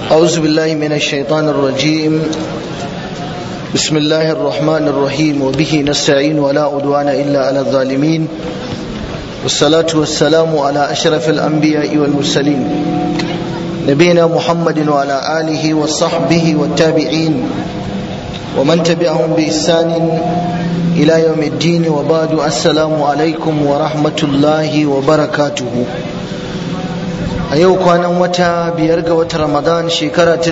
أعوذ بالله من الشيطان الرجيم بسم الله الرحمن الرحيم وبه نستعين ولا عدوان إلا على الظالمين والصلاة والسلام على أشرف الأنبياء والمرسلين نبينا محمد وعلى آله وصحبه والتابعين ومن تبعهم بإحسان إلى يوم الدين وبعد السلام عليكم ورحمة الله وبركاته a yau kwanan wata biyar ga wata ramadan shekara ta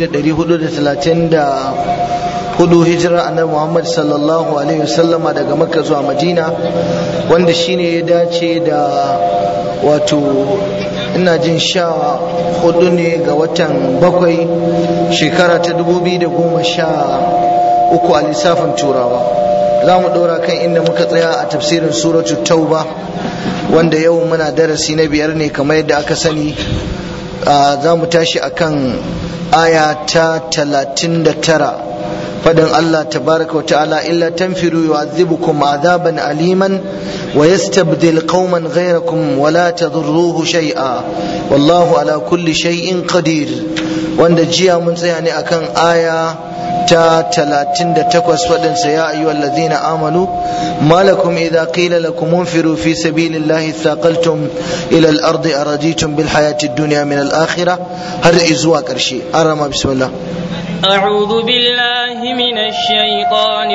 1434 hijira annabi muhammad sallallahu alaihi wasallama daga makka zuwa madina wanda shine ya dace da wato ina jin sha hudu ne ga watan bakwai shekara ta 2013 a lissafin turawa za mu ɗora kan inda muka tsaya a tafsirin suratu tauba wanda yau muna darasi na biyar ne kamar yadda aka sani za mu tashi akan aya ta talatin da tara fadin Allah tabaraka wa ta'ala illa tanfiru yu'adhibukum azaban aliman wa yastabdil qauman ghayrakum wa la tadurruhu shay'a wallahu ala kulli shay'in qadir wanda jiya mun tsaya ne akan aya ta talatin da takwas faɗinsa ya ayyuhal ladina amanu malakum idza qila lakum unfiru fi sabilillahi thaqaltum ila al-ardi araditum bil hayati ad-dunya min al-akhirah har zuwa ƙarshe arama bismillah أعوذ بالله من الشيطان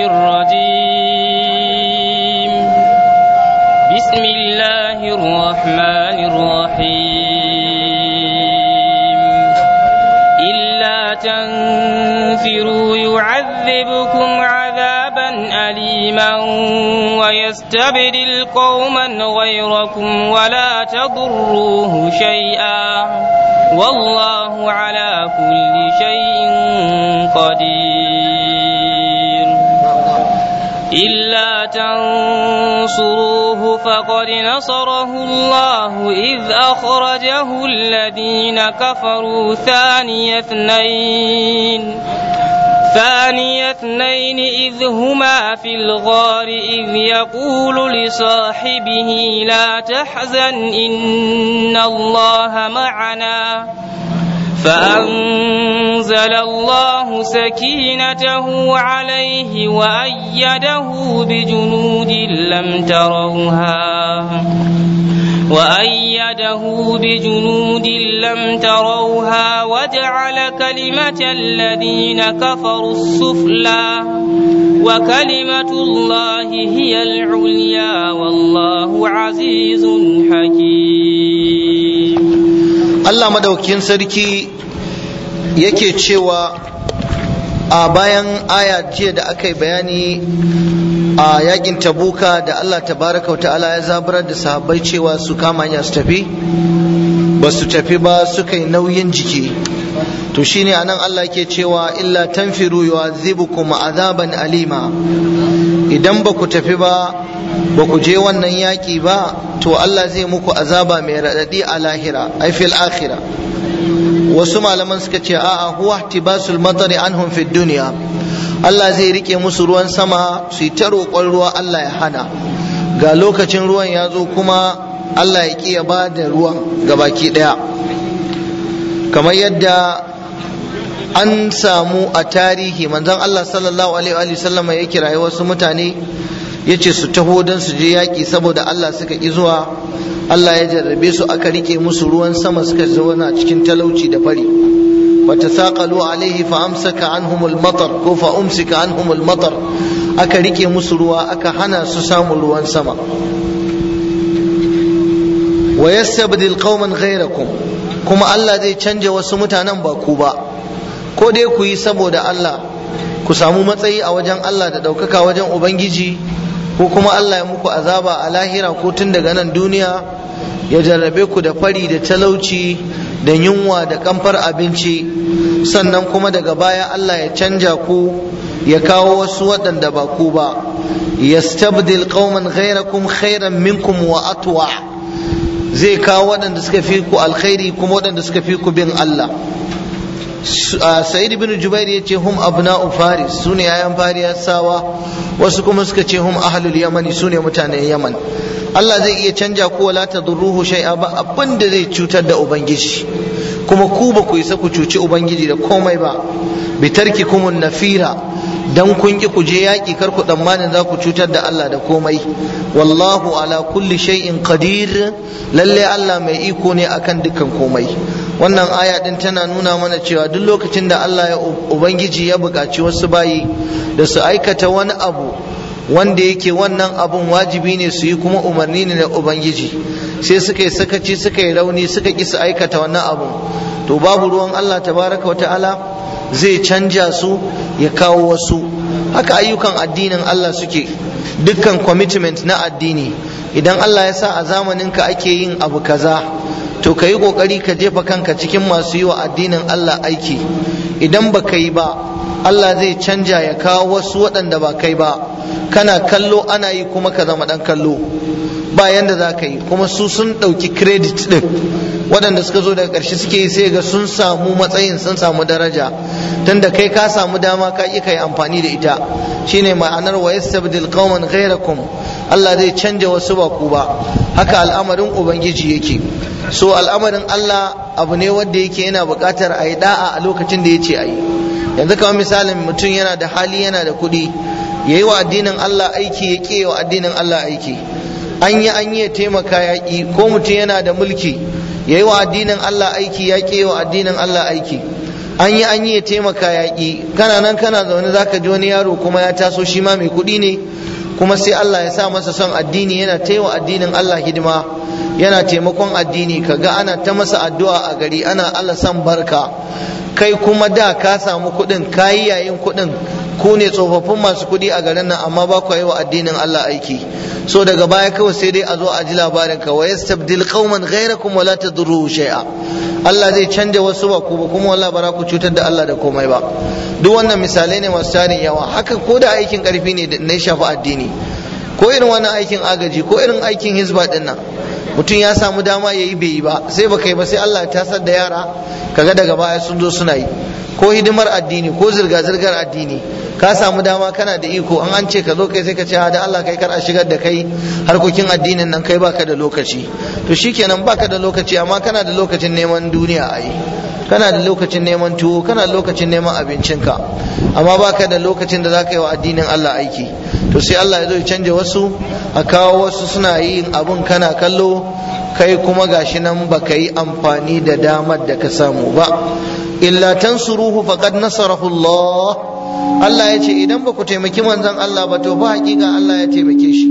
الرجيم بسم الله الرحمن الرحيم إلا تنفروا يعذبكم عذابا أليما ويستبدل قوما غيركم ولا تضروه شيئا والله على كل شيء قدير إلا تنصروه فقد نصره الله إذ أخرجه الذين كفروا ثاني اثنين ثاني اثنين إذ هما في الغار إذ يقول لصاحبه لا تحزن إن الله معنا فأنزل الله سكينته عليه وأيده بجنود لم تروها وأيده بجنود لم تروها وجعل كلمة الذين كفروا السفلى وكلمة الله هي العليا والله عزيز حكيم Allah madaukin sarki yake cewa a bayan aya jiya da aka yi bayani a yakin tabuka da Allah tabaraka wa ta'ala ya zaburar da sahabbai cewa su kama hanya su tafi ba su tafi ba suka yi nauyin jiki to shine anan Allah ke cewa illa tanfiru yu'adhibukum azaban alima idan ba ku tafi ba ba ku je wannan yaƙi ba to Allah zai muku azaba mai raɗaɗi a lahira ai fil akhira wasu malaman suka ce a'a huwa ihtibasul matari anhum fid dunya Allah zai rike musu ruwan sama su yi ta roƙon ruwa Allah ya hana ga lokacin ruwan ya zo kuma Allah ya ƙi ya ba da ruwan gabaki ɗaya kamar yadda an samu a tarihi manzon Allah sallallahu alaihi wa sallama ya kirayi wasu mutane ya ce su taho don su je yaƙi saboda Allah suka ƙi zuwa Allah ya jarrabe su aka rike musu ruwan sama suka zauna cikin talauci da fari wata saƙalu alaihi fa amsaka anhumul matar ko fa umsika anhumul matar aka rike musu ruwa aka hana su samun ruwan sama wa yastabdil qauman ghayrakum kuma Allah zai canja wasu mutanen ba ku ba ko dai ku yi saboda Allah ku samu matsayi a wajen Allah da ɗaukaka wajen Ubangiji ko kuma Allah ya muku azaba a lahira ko tun daga nan duniya ya jarrabe ku da fari da talauci da yunwa da kamfar abinci sannan kuma daga baya Allah ya canja ku ya kawo wasu waɗanda ba ku ba yastabdil qauman ghayrakum khairan minkum wa atwa zai kawo waɗanda suka fi ku alkhairi kuma waɗanda suka fi ku bin Allah sa'id ibn jubair ya ce hum abna'u faris su ne yayan fariyasawa wasu kuma suka ce hum ahlul yamani su ne mutanen yaman Allah zai iya canja ko wala tadurruhu shay'a ba abin da zai cutar da ubangiji kuma ku ba ku isa ku cuci ubangiji da komai ba bi tarkikumun nafira dan kun ki ku je yaƙi kar ku tsammanin za ku cutar da Allah da komai wallahu ala kulli shay'in qadir lalle Allah mai iko ne akan dukkan komai wannan aya din tana nuna mana cewa duk lokacin da Allah ya ubangiji ya buƙaci wasu bayi da su aikata wani abu wanda yake wannan abun wajibi ne su yi kuma umarni ne na ubangiji sai suka yi sakaci suka yi rauni suka ki su aikata wannan abun to babu ruwan Allah tabaraka wa ta'ala zai canja su ya kawo wasu haka ayyukan addinin Allah suke dukkan commitment na addini idan Allah ya sa a zamaninka ake yin abu kaza to ka yi kokari ka jefa kanka cikin masu yi wa addinin Allah aiki idan ba ka yi ba Allah zai canja ya kawo wasu waɗanda ba kai ba kana kallo ana yi kuma ka zama ɗan kallo ba yanda za ka yi kuma su sun ɗauki credit ɗin waɗanda suka zo daga ƙarshe suke yi sai ga sun samu matsayin sun samu daraja tunda kai ka samu dama ka ƙi kai amfani da ita shine ma'anar wa yastabdil qauman ghayrakum Allah zai canja wasu ba ku ba haka al'amarin ubangiji yake so al'amarin Allah abu ne wanda yake yana buƙatar a yi da'a a lokacin da ya ce a yi yanzu kamar misalin mutum yana da hali yana da kuɗi ya yi wa addinin Allah aiki ya ƙe wa addinin Allah aiki an yi an yi ya taimaka yaƙi ko mutum yana da mulki ya yi wa addinin Allah aiki ya ƙe wa addinin Allah aiki an yi an yi ya taimaka yaƙi kana nan kana zaune za ka ji wani yaro kuma ya taso shi ma mai kuɗi ne kuma sai Allah ya sa masa son addini yana taiwa addinin Allah hidima yana taimakon addini kaga ana ta masa addu'a a gari ana Allah san barka kai kuma da ka samu kuɗin kayi yayin kuɗin ku ne tsofaffin masu kuɗi a garin nan amma ba ku yi wa addinin Allah aiki so daga baya kawai sai dai a zo a ji labarin ka wa yastabdil qauman ghayrakum wa la tadurruhu shay'a Allah zai canja wasu ba ku ba kuma wallahi ba ku cutar da Allah da komai ba duk wannan misalai ne masu tarin yawa haka ko da aikin karfi ne da ya shafi addini ko irin wannan aikin agaji ko irin aikin hizba din nan mutum ya samu dama ya yi bai yi ba sai baka yi ba sai Allah ya tasar da yara kaga daga baya sun zo suna yi ko hidimar addini ko zirga-zirgar addini ka samu dama kana da iko an an ce ka zo kai sai ka ce da Allah kai kar a shigar da kai harkokin addinin nan kai baka da lokaci to shikenan baka da lokaci amma kana da lokacin neman duniya a yi kana da lokacin neman tuwo kana da lokacin neman abincinka amma baka da lokacin da zaka yi wa addinin Allah aiki to sai Allah ya zo ya canja wasu a kawo wasu suna yin abun kana kallo kai kuma gashi nan baka yi amfani da damar da ka samu ba illa tansuruhu faqad nasarahu Allah Allah ya ce idan ba ku taimaki manzon Allah ba to ba hakika Allah ya taimake shi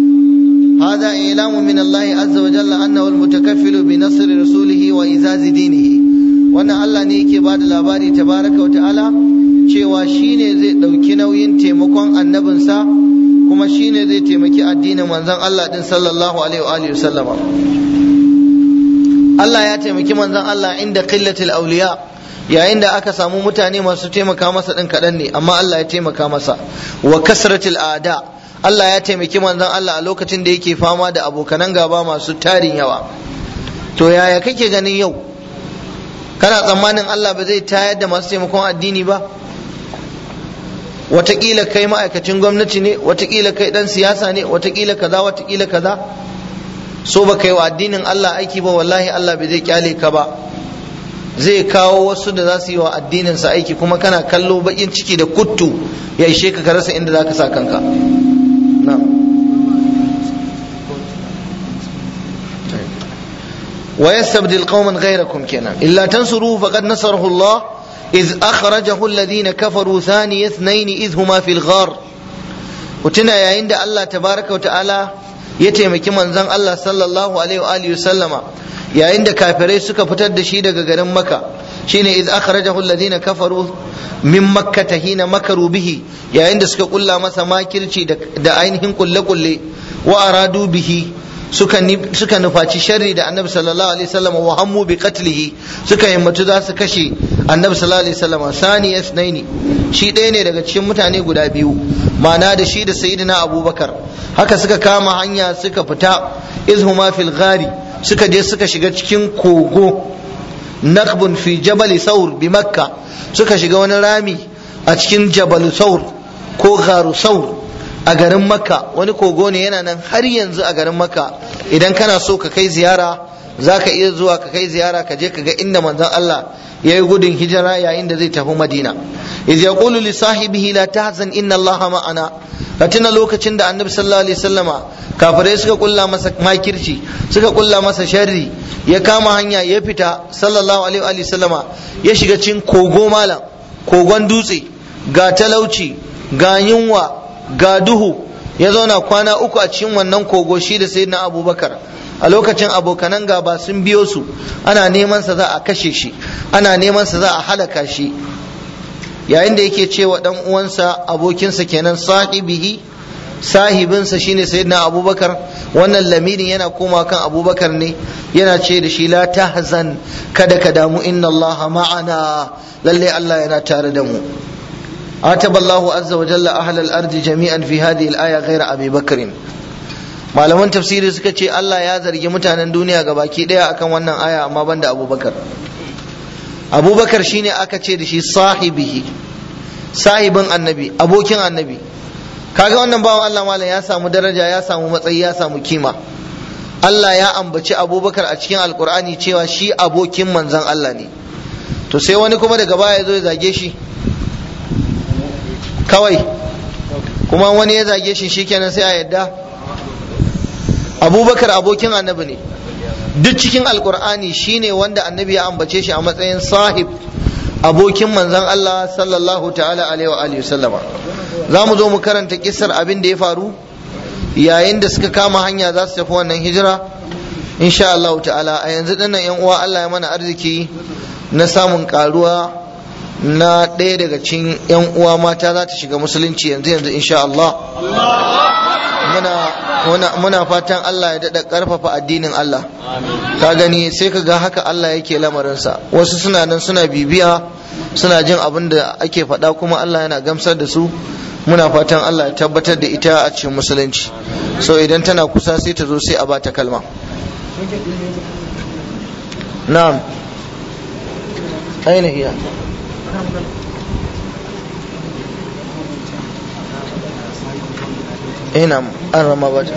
هذا إعلام من الله عز وجل أنه المتكفل بنصر رسوله وإزاز دينه wannan Allah ne yake ba da labari tabaraka wa ta'ala cewa shine zai ɗauki nauyin taimakon annabinsa kuma shine zai taimaki addinin manzon Allah din sallallahu alaihi wa alihi sallama Allah ya taimaki manzon Allah inda qillatil awliya yayin da aka samu mutane masu taimaka masa din kaɗan ne amma Allah ya taimaka masa wa kasratil ada Allah ya taimaki manzon Allah a lokacin da yake fama da abokanan gaba masu tarin yawa to yaya kake ganin yau kana tsammanin Allah ba zai tayar da masu taimakon addini ba watakila kai ma'aikacin gwamnati ne watakila kai dan siyasa ne watakila kaza watakila kaza so ba kai wa addinin Allah aiki ba wallahi Allah bai zai kyale ka ba zai kawo wasu da za su yi wa addinin sa aiki kuma kana kallo bakin ciki da kuttu ya ishe ka ka rasa inda zaka sa kanka na'am ويستبدل قوما غيركم كنا إلا تنصروه فقد نصره الله إذ أخرجه الذين كفروا ثاني اثنين إذ هما في الغار وتنا يا عند الله تبارك وتعالى يتيمك من زن الله صلى الله عليه وآله وسلم يا عند كافري سكا فتد شيدا غرم مكة شين إذ أخرجه الذين كفروا من مكة حين مكروا به يا عند سكا قل مسا ما كرشي دا عينهم كل كل وأرادوا به suka nufaci sharri da annabi sallallahu alaihi wasallam wa hammu bi qatlihi suka himmatu za su kashe annabi sallallahu alaihi wasallam sani yasnaini shi ɗaya ne daga cikin mutane guda biyu ma'ana da shi da sayyidina abubakar haka suka kama hanya suka fita izhuma fil ghari suka je suka shiga cikin kogo nakbun fi jabal saur bi makka suka shiga wani rami a cikin jabal saur ko gharu saur a garin makka wani kogo ne yana nan har yanzu a garin makka idan kana so ka kai ziyara za ka iya zuwa ka kai ziyara ka je ka ga inda manzon Allah ya yi gudun hijira yayin da zai tafi madina iz yaqulu li sahibihi la tahzan inna allaha ma'ana ka tuna lokacin da annabi sallallahu alaihi wasallama kafirai suka kulla masa makirci suka kulla masa sharri ya kama hanya ya fita sallallahu alaihi wa sallama ya shiga cikin kogo malam kogon dutse ga talauci ga yunwa ga duhu ya zauna kwana uku a cikin wannan kogo shi da sayyidina abubakar a lokacin abokanan gaba sun biyo su ana neman sa za a kashe shi ana neman sa za a halaka shi yayin da yake cewa dan uwansa abokinsa kenan sahibihi sahibinsa shine sayyidina abubakar wannan lamirin yana koma kan abubakar ne yana ce da shi la tahzan kada ka damu inna allaha ma'ana lalle allah yana tare da mu عاتب الله عز وجل أهل الأرض جميعا في هذه الآية غير أبي بكر malaman tafsiri suka ce Allah ya zargi mutanen duniya ga baki daya akan wannan aya amma banda abubakar abubakar shine aka ce da shi sahibihi sahibin annabi abokin annabi kaga wannan bawan Allah malam ya samu daraja ya samu matsayi ya samu kima Allah ya ambaci abubakar a cikin alkur'ani cewa shi abokin manzon Allah ne to sai wani kuma daga baya ya zo ya zage shi kawai kuma wani ya zage shi shikenan sai a yadda abubakar abokin annabi ne duk cikin alkur'ani shine wanda annabi ya ambace shi a matsayin sahib abokin manzon Allah sallallahu ta'ala alaihi wa alihi sallama za mu zo mu karanta kisar abin da ya faru yayin da suka kama hanya za su tafi wannan hijira insha Allah ta'ala a yanzu dinnan yan uwa Allah ya mana arziki na samun karuwa na ɗaya daga cikin yan uwa mata za ta shiga musulunci yanzu yanzu insha Allah muna muna fatan Allah ya daɗa ƙarfafa addinin Allah ka gani sai ka ga haka Allah yake lamarinsa wasu suna nan suna bibiya suna jin abin da ake faɗa kuma Allah yana gamsar da su muna fatan Allah ya tabbatar da ita a cikin musulunci so idan tana kusa sai ta zo sai a bata kalma na'am aina hiya ina an rama bata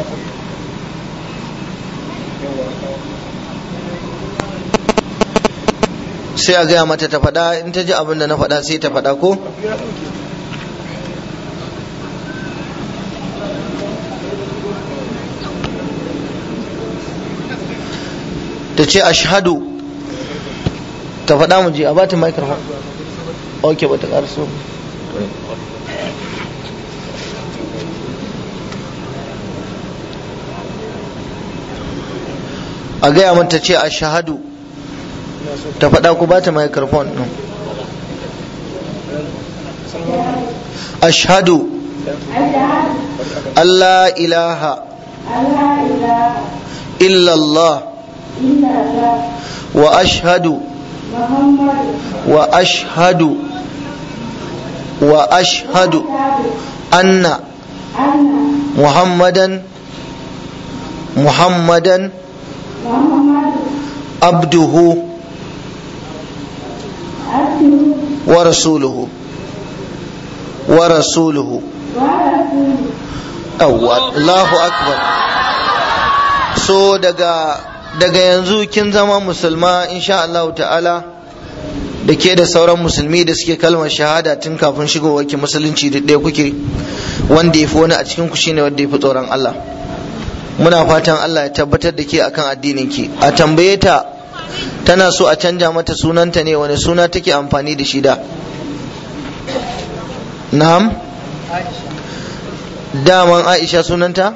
sai a gaya mata ta faɗa in ta ji abin da na faɗa sai ta faɗa ko ta ce ashhadu ta faɗa mu ji a bata microphone ok ba ta ƙarso a gaya mata ce a shahadu ta faɗa ku ba ta microphone ɗin ashhadu Allah ilaha illallah wa ashhadu wa ashhadu wa ashhadu anna muhammadan muhammadan abduhu wa rasuluhu wa rasuluhu Allahu akbar so daga daga yanzu kin zama musulma insha Allah ta'ala da ke da sauran musulmi da suke kalmar shahada tun kafin shigowar ki musulunci da ɗaya kuke wanda ya fi wani a cikin ku shine wanda ya fi tsoron Allah muna fatan Allah ya tabbatar da ke akan addinin ki a tambaye ta tana so a canja mata sunanta ne wani suna take amfani da shi da na'am daman Aisha sunanta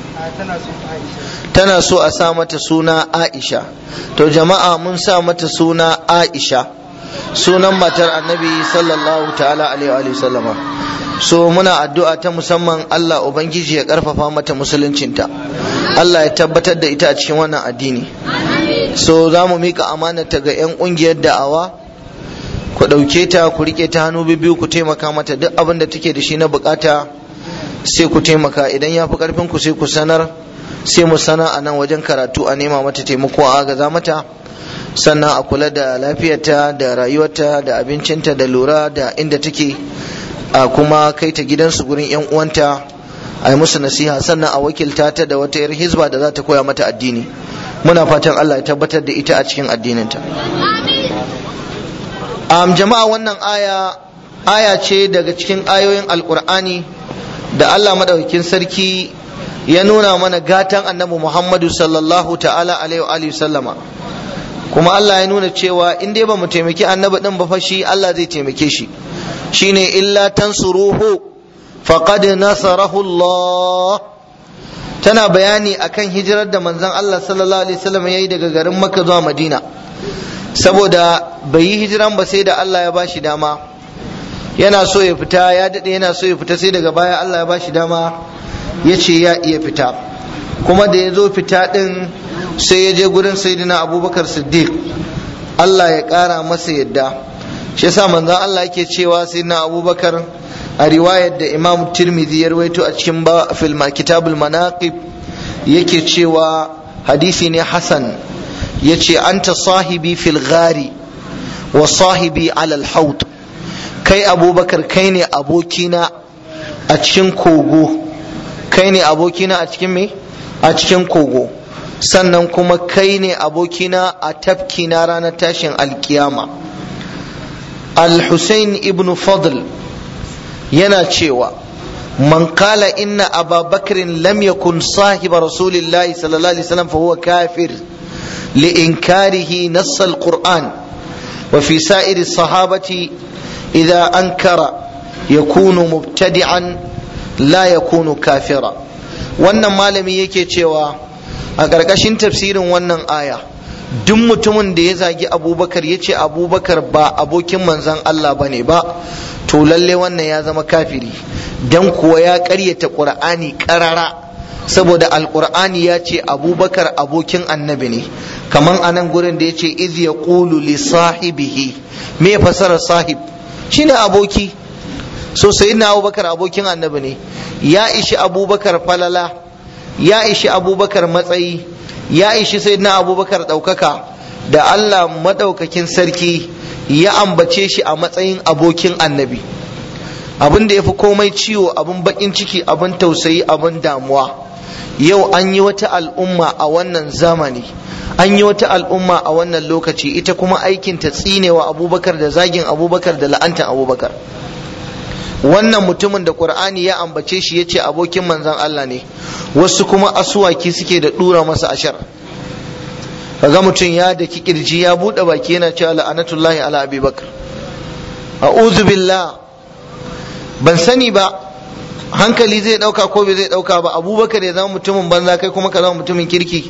tana so a sa mata suna Aisha to jama'a mun sa mata suna Aisha sunan matar annabi sallallahu ta'ala alaihi wa sallama so muna addu'a ta musamman Allah ubangiji ya karfafa mata musuluncinta Allah ya tabbatar da ita a cikin wannan addini so za mu mika amanata ga 'yan ƙungiyar da'awa ku ɗauke ta ku riƙe ta hannu biyu ku taimaka mata duk abin da take da shi na bukata sai ku taimaka idan ya fi ƙarfin ku sai ku sanar sai mu sana a nan wajen karatu a nema mata taimako a agaza mata sannan a kula da lafiyarta da rayuwarta da abincinta da lura da inda take a kuma kai ta gidansu gurin 'yan uwanta a yi musu nasiha sannan a wakilta ta da wata yar hizba da za ta koya mata addini muna fatan Allah ya tabbatar da ita a cikin addininta um, jama'a wannan aya aya ce daga cikin ayoyin alkur'ani da Allah madaukakin sarki ya nuna mana gatan annabi Muhammadu sallallahu ta'ala alaihi wa sallama kuma Allah ya nuna cewa in dai ba mu taimaki annabi din ba fa shi Allah zai taimake shi shine illa tansuruhu faqad nasarahu Allah tana bayani akan hijirar da manzon Allah sallallahu alaihi wasallam yayi daga garin Makka zuwa Madina saboda bai yi hijiran ba sai da Allah ya bashi dama yana so ya fita ya dade yana so ya fita sai daga baya Allah ya bashi dama ya ce ya iya fita kuma da ya zo fita din sai ya je gurin sayyidina Abubakar Siddiq Allah ya kara masa yadda shi yasa manzon Allah yake cewa sayyidina Abubakar a riwayar da imam tirmidhi ya rawaito a cikin ba filma kitabul manaqib yake cewa hadisi ne hasan yace anta sahibi fil ghari wa sahibi ala al haut kai abubakar kai ne abokina a cikin kogo kai ne abokina a cikin me a cikin kogo sannan kuma kai ne abokina a tafkina ranar tashin alkiyama al-husayn ibn fadl yana cewa man kala inna ababakrin lam yakun sahiba rasulillahi sallallahu alaihi wasallam fa huwa kafir li inkarihi nass alquran wa fi sa'iri sahabati idha ankara yakunu mubtadi'an la yakunu kafira wannan malami yake cewa a ƙarƙashin tafsirin wannan aya duk mutumin da ya zagi abubakar ya ce abubakar ba abokin manzan Allah ba ne ba to lalle wannan ya zama kafiri dan kuwa ya ƙaryata ƙur'ani ƙarara saboda alƙur'ani ya ce abubakar abokin annabi ne kaman anan gurin da ya ce iz ya li sahibihi me fasarar sahib shine aboki so sayyidina abubakar abokin annabi ne ya ishi abubakar falala ya ishi abubakar matsayi ya ishi sayyidina abubakar ɗaukaka da allah maɗaukakin sarki ya ambace shi a matsayin abokin annabi abin da ya fi komai ciwo abin bakin ciki abin tausayi abin damuwa yau an yi wata al'umma a wannan zamani an yi wata al'umma a wannan lokaci ita kuma aikin ta tsinewa abubakar da zagin abubakar da la'antar abubakar wannan mutumin da qur'ani ya ambace shi ya ce abokin manzan allah ne wasu kuma asuwaki suke da dura masa ashar kaga mutum ya da kirji ya bude baki yana cewa la'anatullahi ala abubakar a'udhu billah ban sani ba hankali zai dauka ko bai zai dauka ba abubakar ya zama mutumin banza kai kuma ka zama mutumin kirki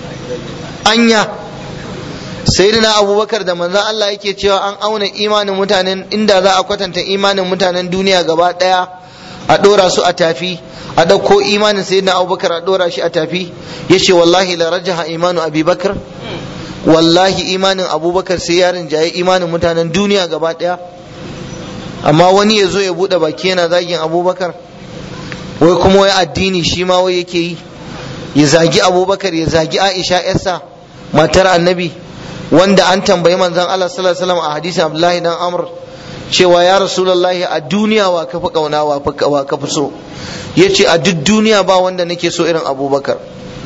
anya sayyidina abubakar da manzon Allah yake cewa an auna imanin mutanen inda za a kwatanta imanin mutanen duniya gaba daya a dora su a tafi a dauko imanin sayyidina abubakar a dora shi a tafi yace wallahi la rajaha imanu abubakar wallahi imanin abubakar sai ya rinjaye imanin mutanen duniya gaba daya amma wani ya zo ya bude baki yana zagin abubakar wai kuma wai addini shi ma wai yake yi ya zagi abubakar ya zagi aisha yarsa matar annabi wanda an tambayi manzon Allah sallallahu alaihi wasallam a hadisin Abdullahi dan Amr cewa ya Rasulullahi a duniya wa ka fi kauna wa ka fi so yace a duk duniya ba wanda nake so irin Abubakar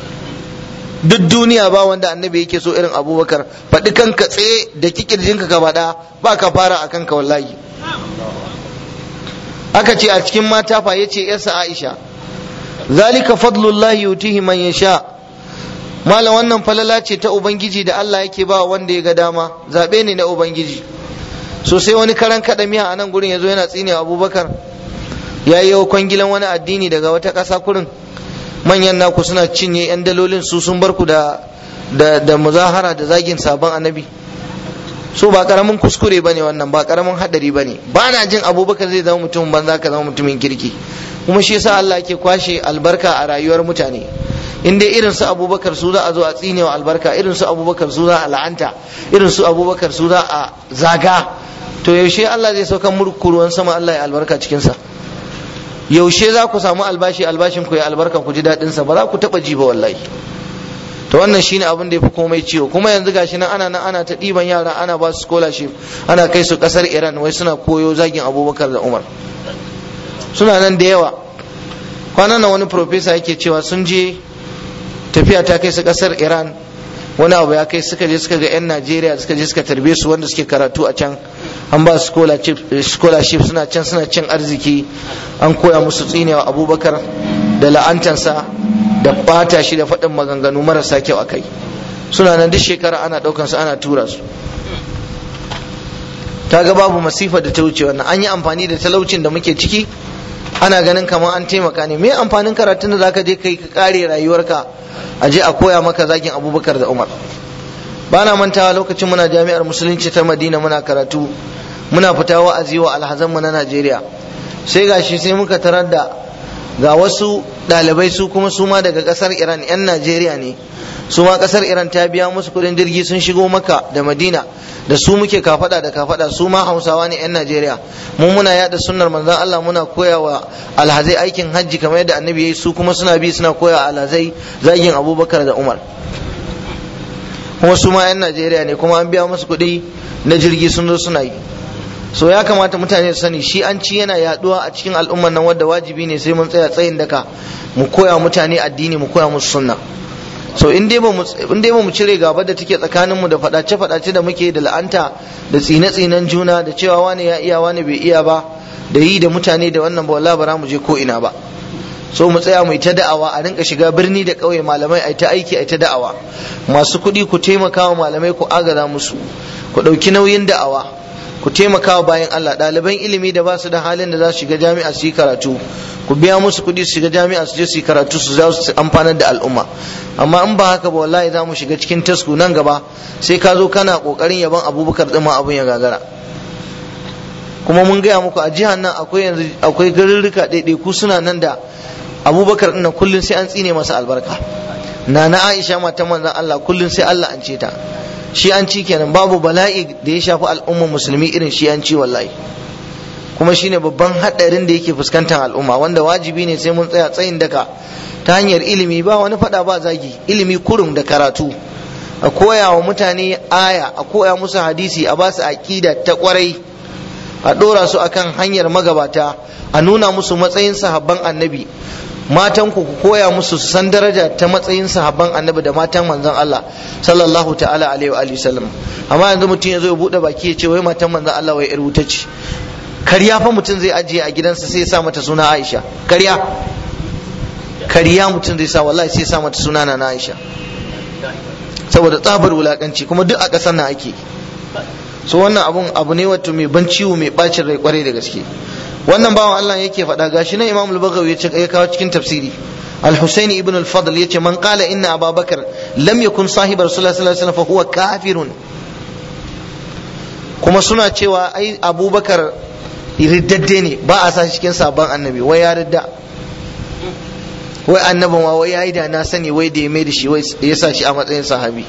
duk duniya ba wanda annabi yake so irin Abubakar faɗi kanka tsaye da kikirjinka ka faɗa ba ka fara a kanka wallahi aka ce a cikin mata fa yace yarsa Aisha zalika fadlullahi yutihi man yasha malam wannan falala ce ta ubangiji da Allah yake ba wanda ya ga dama zabe ne na ubangiji so sai wani karan kada miya a nan gurin yazo yana tsine abubakar ya yi kwangilan wani addini daga wata ƙasa kurin manyan naku suna cinye yan dalolin su sun bar ku da da, da muzahara da zagin sabon annabi so ba karamin kuskure bane wannan ba karamin hadari bane ba na jin abubakar zai zama mutumin banza ka zama mutumin kirki kuma shi yasa Allah ke kwashe albarka a rayuwar mutane in dai irin su abubakar su za a zo a tsinewa albarka irin su abubakar su za a la'anta irin su abubakar su za a zaga to yaushe Allah zai saukan murku ruwan sama Allah ya albarka cikin sa yaushe za ku samu albashi albashin ku ya albarka ku ji daɗin sa ba za ku taɓa ji ba wallahi to wannan shine abin da ya fi komai ciwo kuma yanzu gashi nan ana nan ana ta ɗiban yara ana ba su scholarship ana kai su ƙasar Iran wai suna koyo zagin Abubakar da Umar suna nan da yawa kwanan nan wani profesa yake cewa sun je tafiya ta kai su ƙasar Iran wani abu ya kai suka je suka ga 'yan najeriya suka je suka tarbe su wanda suke karatu a can an ba su scholarship suna can suna cin arziki an koya musu tsinewa abubakar da la'antansa da bata shi da faɗin maganganu marasa kyau a kai suna nan duk shekara ana ɗaukansu ana tura su ta ga babu masifa da ta wuce wannan an yi amfani da talaucin da muke ciki ana ganin kamar an taimaka ne me amfanin karatun da zaka je kai ka kare rayuwarka a je a koya maka zagin abubakar da umar ba na mantawa lokacin muna jami'ar musulunci ta madina muna karatu muna fita wa'azi wa alhazanmu na najeriya sai gashi sai muka tarar da ga wasu ɗalibai su kuma su ma daga ƙasar iran 'yan najeriya ne su ma ƙasar iran ta biya musu kuɗin jirgi sun shigo maka da madina da su muke kafada da kafada su ma hausawa ne 'yan najeriya mu muna yada sunnar manzon allah muna koya wa alhazai aikin hajji kamar yadda annabi ya yi su kuma suna bi suna koya alhazai zagin abubakar da umar kuma su ma 'yan najeriya ne kuma an biya musu kuɗi na jirgi sun zo suna yi so ya kamata mutane su sani shi an ci yana yaduwa a cikin al'ummar nan wadda wajibi ne sai mun tsaya tsayin daka mu koya mutane addini mu koya musu sunna so in dai ba mu cire gaba da take tsakanin mu da fadace fadace da muke da la'anta da tsine tsinen juna da cewa wani ya iya wani bai iya ba da yi da mutane da wannan ba wallahi ba mu je ko ina ba so mu tsaya mu yi ta da'awa a rinka shiga birni da ƙauye malamai a ta aiki a ta da'awa masu kuɗi ku taimaka wa malamai ku agaza musu ku ɗauki nauyin da'awa ku taimaka wa bayan Allah ɗaliban ilimi da ba su da halin da za su shiga jami'a su yi karatu ku biya musu kuɗi su shiga jami'a su je su yi karatu su za su amfanar da al'umma amma in ba haka ba wallahi za mu shiga cikin tasku nan gaba sai ka zo kana ƙoƙarin yaban abubakar ɗin ma abun ya gagara kuma mun gaya muku a jihar nan akwai yanzu akwai garurruka ɗaiɗaiku suna nan da abubakar ɗin kullum sai an tsine masa albarka na na aisha matan manzon Allah kullum sai Allah an ce ta shi an ci kenan babu bala'i da ya shafi al'ummar musulmi irin shi an ci wallahi kuma shine babban haɗarin da yake fuskantar al'umma wanda wajibi ne sai mun tsaya tsayin daka ta hanyar ilimi ba wani faɗa ba zagi ilimi kurum da karatu a koya wa mutane aya a koya musu hadisi a basu aƙida ta ƙwarai a ɗora su akan hanyar magabata a nuna musu matsayin sahabban annabi matan ku koya musu su san daraja ta matsayin sahabban annabi da matan manzon Allah sallallahu ta'ala alaihi wa sallam amma yanzu mutum ya zo ya bude baki ya ce wai matan manzon Allah wai yar wuta ce karya fa mutum zai ajiye a gidansa sai ya sa mata suna Aisha karya karya mutum zai sa wallahi sai ya sa mata suna na Aisha saboda tsabar wulakanci kuma duk a ƙasar nan ake so wannan abun abu ne wato mai ban ciwo mai bacin rai kwarai da gaske wannan bawan Allah yake faɗa gashi nan Imam al-Baghawi ya kawo cikin tafsiri Al-Husaini ibn al-Fadl yace man qala inna Abu Bakar lam yakun sahib Rasulullah sallallahu alaihi wasallam fa huwa kafirun kuma suna cewa ai Abubakar riddadde ne ba a sa shi cikin sabon annabi wai ya ridda wai annabin wa wai yayi da na sani wai da ya mai da shi wai ya sa shi a matsayin sahabi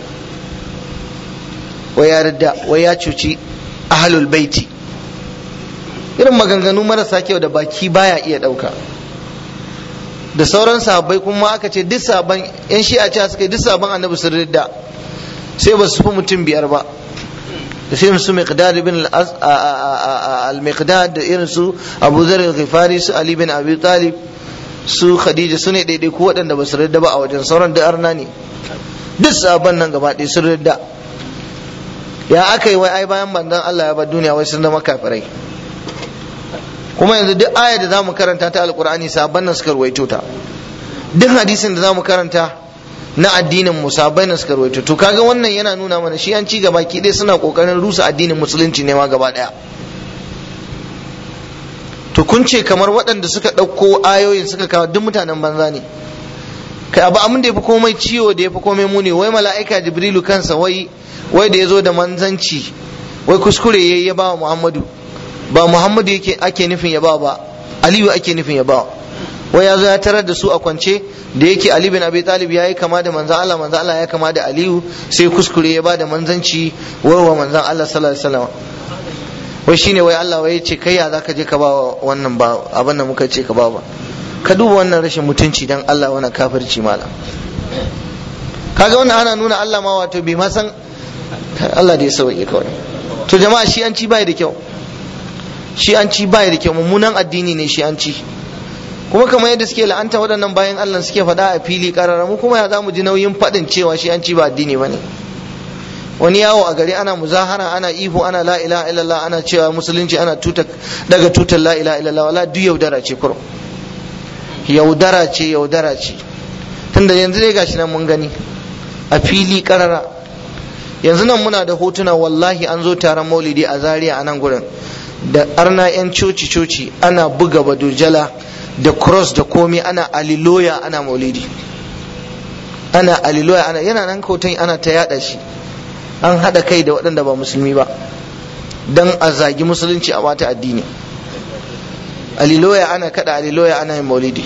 wai ya ridda wai ya cuci ahlul baiti irin maganganu marasa kyau da baki baya iya ɗauka da sauran sahabbai kuma aka ce duk sabon yan shi'a ce suka yi duk sabon annabi sun ridda sai ba su fi mutum biyar ba da sai su miqdad ibn al-miqdad da irin su Abu Dharr al-Ghifari su Ali bin Abi Talib su Khadija su ne daidai ku waɗanda ba su ridda ba a wajen sauran da arna ne duk sabon nan gaba ɗaya sun ridda ya aka yi wai ai bayan bandan Allah ya bar duniya wai sun zama kafirai kuma yanzu duk aya da zamu karanta ta alkur'ani sabon nan suka ruwaito ta duk hadisin da zamu karanta na addinin mu sabon nan suka ruwaito to kaga wannan yana nuna mana shi an ci gaba ki dai suna kokarin rusa addinin musulunci ne ma gaba daya to kun ce kamar waɗanda suka ɗauko ayoyin suka kawo duk mutanen banza ne kai abu abin da ya fi komai ciwo da ya fi komai muni wai mala'ika jibrilu kansa wai wai da ya zo da manzanci wai kuskure ya ya ba wa muhammadu ba muhammadu yake ake nufin ya ba ba aliyu ake nufin ya ba wai ya zo ya tarar da su a kwance da yake ali bin abi talib ya yi kama da manzan allah manzan allah ya kama da aliyu sai kuskure ya ba da manzanci wai wa manzan allah sallallahu alaihi wasallam wai shine wai allah wai ya ce kai ya zaka je ka ba wannan ba abin da muka ce ka ba ba ka duba wannan rashin mutunci dan allah wannan kafirci malam kaga wannan ana nuna allah ma wato bai ma san allah da ya sauke kawai to jama'a shi an ci bai da kyau shi an ci bai da kyau mummunan addini ne shi an ci kuma kamar yadda suke la'anta waɗannan bayan Allah suke faɗa a fili ƙarara mu kuma ya za mu ji nauyin faɗin cewa shi an ci ba addini ba ne wani yawo a gari ana muzahara ana ihu ana la ilaha illallah ana cewa musulunci ana tuta daga tutar la ilaha illallah wala duk yaudara ce kurum yaudara ce yaudara ce tunda yanzu dai gashi nan mun gani a fili ƙarara yanzu nan muna da hotuna wallahi an zo taron maulidi a zaria a nan gurin da arna 'yan coci-coci ana buga badujala da cross da komi ana aliloya ana maulidi ana aliloya ana yana nan hoton ana ta yada shi an hada kai da waɗanda ba musulmi ba don a zagi musulunci a wata addini aliloya ana kada aliloya ana yin maulidi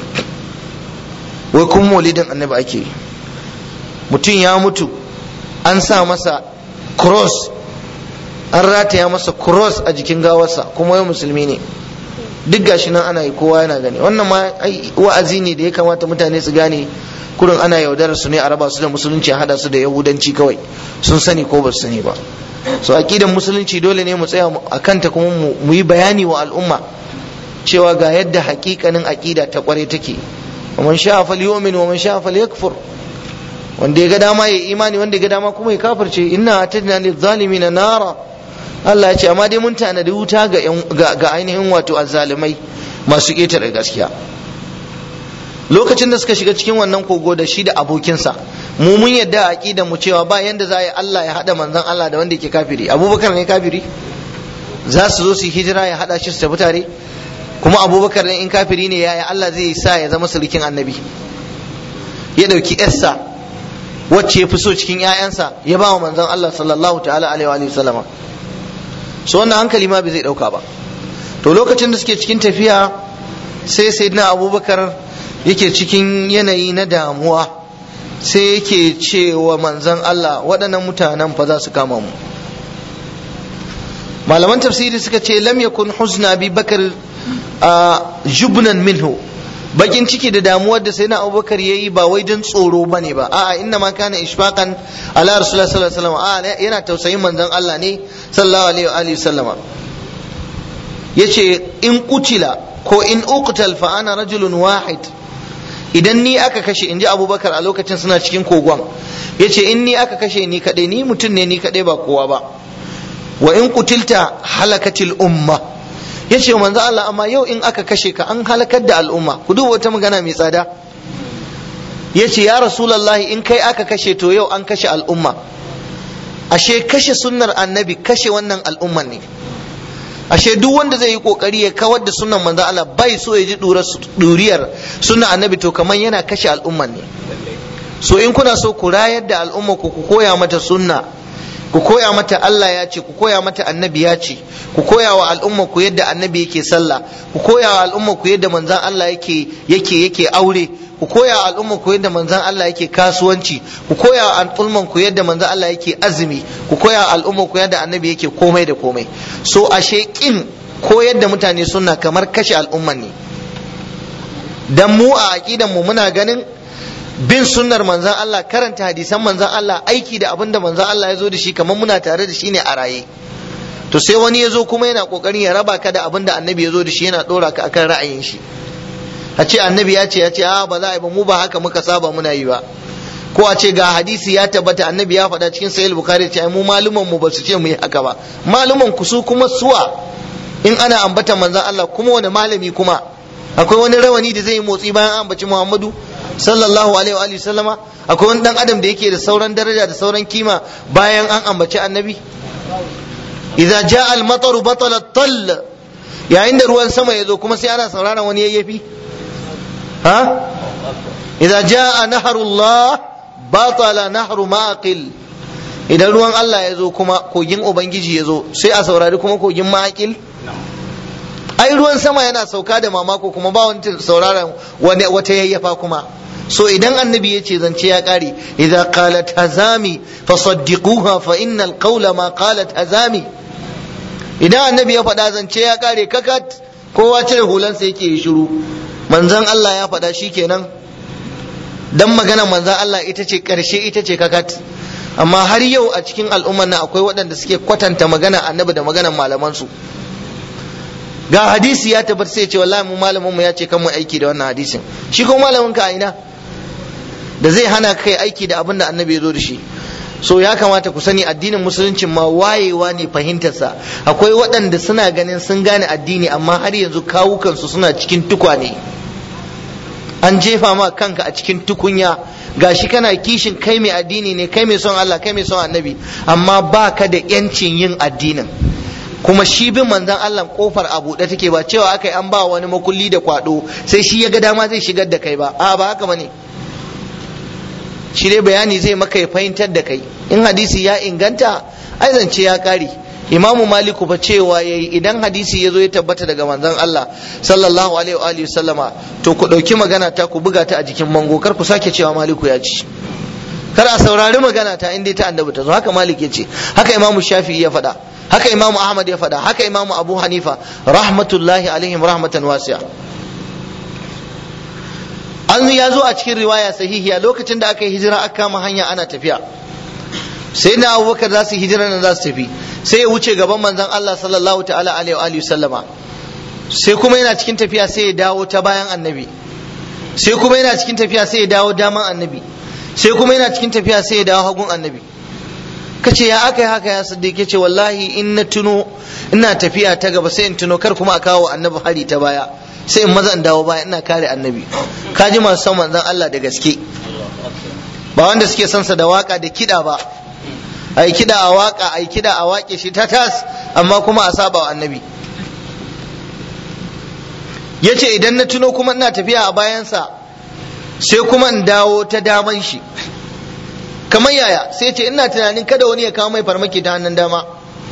wai kun maulidin annabi ake yi mutum ya mutu an sa masa cross an rataya masa cross a jikin gawarsa kuma yau musulmi ne duk gashi nan ana yi kowa yana gani wannan ma wa'azi ne da ya kamata mutane su gane kurin ana yaudarar su ne a raba su da musulunci a hada su da yahudanci kawai sun sani ko ba su sani ba so aqidan musulunci dole ne mu tsaya a kanta kuma mu yi bayani wa al'umma cewa ga yadda hakikanin aqida ta kware take wa man sha'a falyu'min wa man sha'a falyakfur wanda ya ga dama ya imani wanda ya ga dama kuma ya kafirce inna atadna lizzalimina nara Allah ya ce amma dai mun tanadi wuta ga ga ainihin wato azzalimai masu ƙetare gaskiya lokacin da suka shiga cikin wannan kogo da shi da abokinsa mu mun yadda a aqidar mu cewa ba yanda za a yi Allah ya hada manzon Allah da wanda yake kafiri Abubakar ne kafiri za su zo su hijira ya hada shi su tafi tare kuma Abubakar ne in kafiri ne yaya Allah zai sa ya zama sulkin annabi ya dauki yarsa wacce ya fi so cikin 'ya'yansa ya ba wa manzon Allah sallallahu ta'ala alaihi wa sallama so wannan hankali ma bai zai dauka ba to lokacin da suke cikin tafiya sai sayyidina abubakar yake cikin yanayi na damuwa sai yake cewa manzon Allah waɗannan mutanen fa za su kama mu malaman tafsiri suka ce lam yakun huzna bi bakar jubnan minhu bakin ciki da damuwar da sai na abubakar ya yi ba wai don tsoro ba ne ba a'a inna ma kana ishfaqan ala rasulullah sallallahu alaihi wasallam a'a yana tausayin manzon Allah ne sallallahu alaihi wa sallama yace in kutila ko in uqtal fa ana rajulun wahid idan ni aka kashe inji abubakar a lokacin suna cikin kogon yace in ni aka kashe ni kadai ni mutum ne ni kadai ba kowa ba wa in kutilta halakatil umma ya ce manzo Allah amma yau in aka kashe ka an halakar da al'umma ku duba wata magana mai tsada ya ce ya rasulallahi in kai aka kashe to yau an kashe al'umma ashe kashe sunnar annabi kashe wannan al'umman ne ashe duk wanda zai yi kokari ya kawar da sunnan manzo Allah bai so ya ji duriyar sunnar annabi to kamar yana kashe al'umman ne so in kuna so ku rayar da al'umma ku ku koya mata sunna ku koya mata Allah ya ce ku koya mata annabi ya ce ku koya wa al'umma ku yadda annabi yake sallah ku koya wa al'umma ku yadda manzon Allah yake yake yake aure ku koya wa al'umma ku yadda manzon Allah yake kasuwanci ku koya wa al'umman ku yadda manzon Allah yake azumi ku koya wa al'umma ku yadda annabi yake komai da komai so ashe kin koyar da mutane sunna kamar kashe al'umman ne dan mu a aqidan mu muna ganin bin sunnar manzan Allah karanta hadisan manzan Allah aiki da abin da manzan Allah ya zo da shi kamar muna tare da shi ne a raye to sai wani ya zo kuma yana kokarin ya raba ka da abin da annabi ya zo da shi yana dora ka akan ra'ayin shi a ce annabi ya ce ya ce a ba za a yi ba mu ba haka muka saba muna yi ba ko a ce ga hadisi ya tabbata annabi ya faɗa cikin sahih bukhari ce mu maluman mu ba su ce mu yi haka ba maluman ku su kuma suwa in ana ambata manzan Allah kuma wani malami kuma akwai wani rawani da zai yi motsi bayan an ambaci Muhammadu sallallahu alaihi wa sallama akwai wani dan adam da yake da sauran daraja da sauran kima bayan an ambaci annabi idza jaa al mataru batala tall yayin da ruwan sama ya zo kuma sai ana sauraron wani yayyafi ha idza jaa nahrullah batala nahru maqil idan ruwan Allah ya zo kuma kogin ubangiji ya zo sai a saurari kuma kogin maqil ai ruwan sama yana sauka da mamako kuma ba wani sauraron wata yayyafa kuma so idan annabi ya ce zance ya kare idza qalat hazami fasaddiquha fa innal qawla ma qalat hazami idan annabi ya faɗa zance ya kare kakat kowa cire hulansa yake yi shiru manzon Allah ya faɗa shikenan dan magana manzon Allah ita ce karshe ita ce kakat amma har yau a cikin al'ummar nan akwai waɗanda suke kwatanta magana annabi da maganar malaman su ga hadisi ya tabbata sai ce wallahi mu malamin mu ya ce kan mu aiki da wannan hadisin shi ko malamin ka a ina da zai hana kai aiki da abin da annabi ya zo da shi so ya kamata ku sani addinin musulunci ma wayewa ne fahimtarsa akwai waɗanda suna ganin sun gane addini amma har yanzu kawukansu suna cikin tukwane an jefa ma kanka a cikin tukunya gashi kana kishin kai mai addini ne kai mai son Allah kai mai son annabi amma baka da yancin yin addinin kuma shi bin manzon Allah kofar a buɗe take ba cewa aka yi an ba wani makulli da kwado sai shi ya ga dama zai shigar da kai ba a ba haka bane shi dai bayani zai maka ya fahimtar da kai in hadisi ya inganta ai zance ya kare imamu maliku fa cewa yayi idan hadisi ya zo ya tabbata daga manzon Allah sallallahu alaihi wa alihi sallama to ku dauki magana ta ku buga ta a jikin mango kar ku sake cewa maliku ya ci kar a saurari magana ta inda ta annabi ta zo haka malik ya ce haka imamu shafi'i ya faɗa haka imamu ahmad ya faɗa haka imamu abu hanifa rahmatullahi alaihim rahmatan wasi'a an ya zo a cikin riwaya sahihiya lokacin da aka yi hijira aka kama hanya ana tafiya sai na abubakar za su hijira nan za su tafi sai ya wuce gaban manzon Allah sallallahu ta'ala alaihi wa sallama sai kuma yana cikin tafiya sai ya dawo ta bayan annabi sai kuma yana cikin tafiya sai ya dawo daman annabi sai kuma yana cikin tafiya sai ya dawo hagun annabi kace ya aka yi haka ya siddiq yace wallahi in na tuno ina tafiya ta gaba sai in tuno kar kuma a kawo annabi hari ta baya sai in maza in dawo baya ina kare annabi kaji masu son manzon Allah da gaske ba wanda suke son sa da waka da kida ba ai kida a waka ai kida a wake shi ta tas amma kuma a saba wa annabi yace idan na tuno kuma ina tafiya a bayansa sai kuma in dawo ta daman shi kamar yaya sai ce ina tunanin kada wani ya kawo mai farmaki ta hannun dama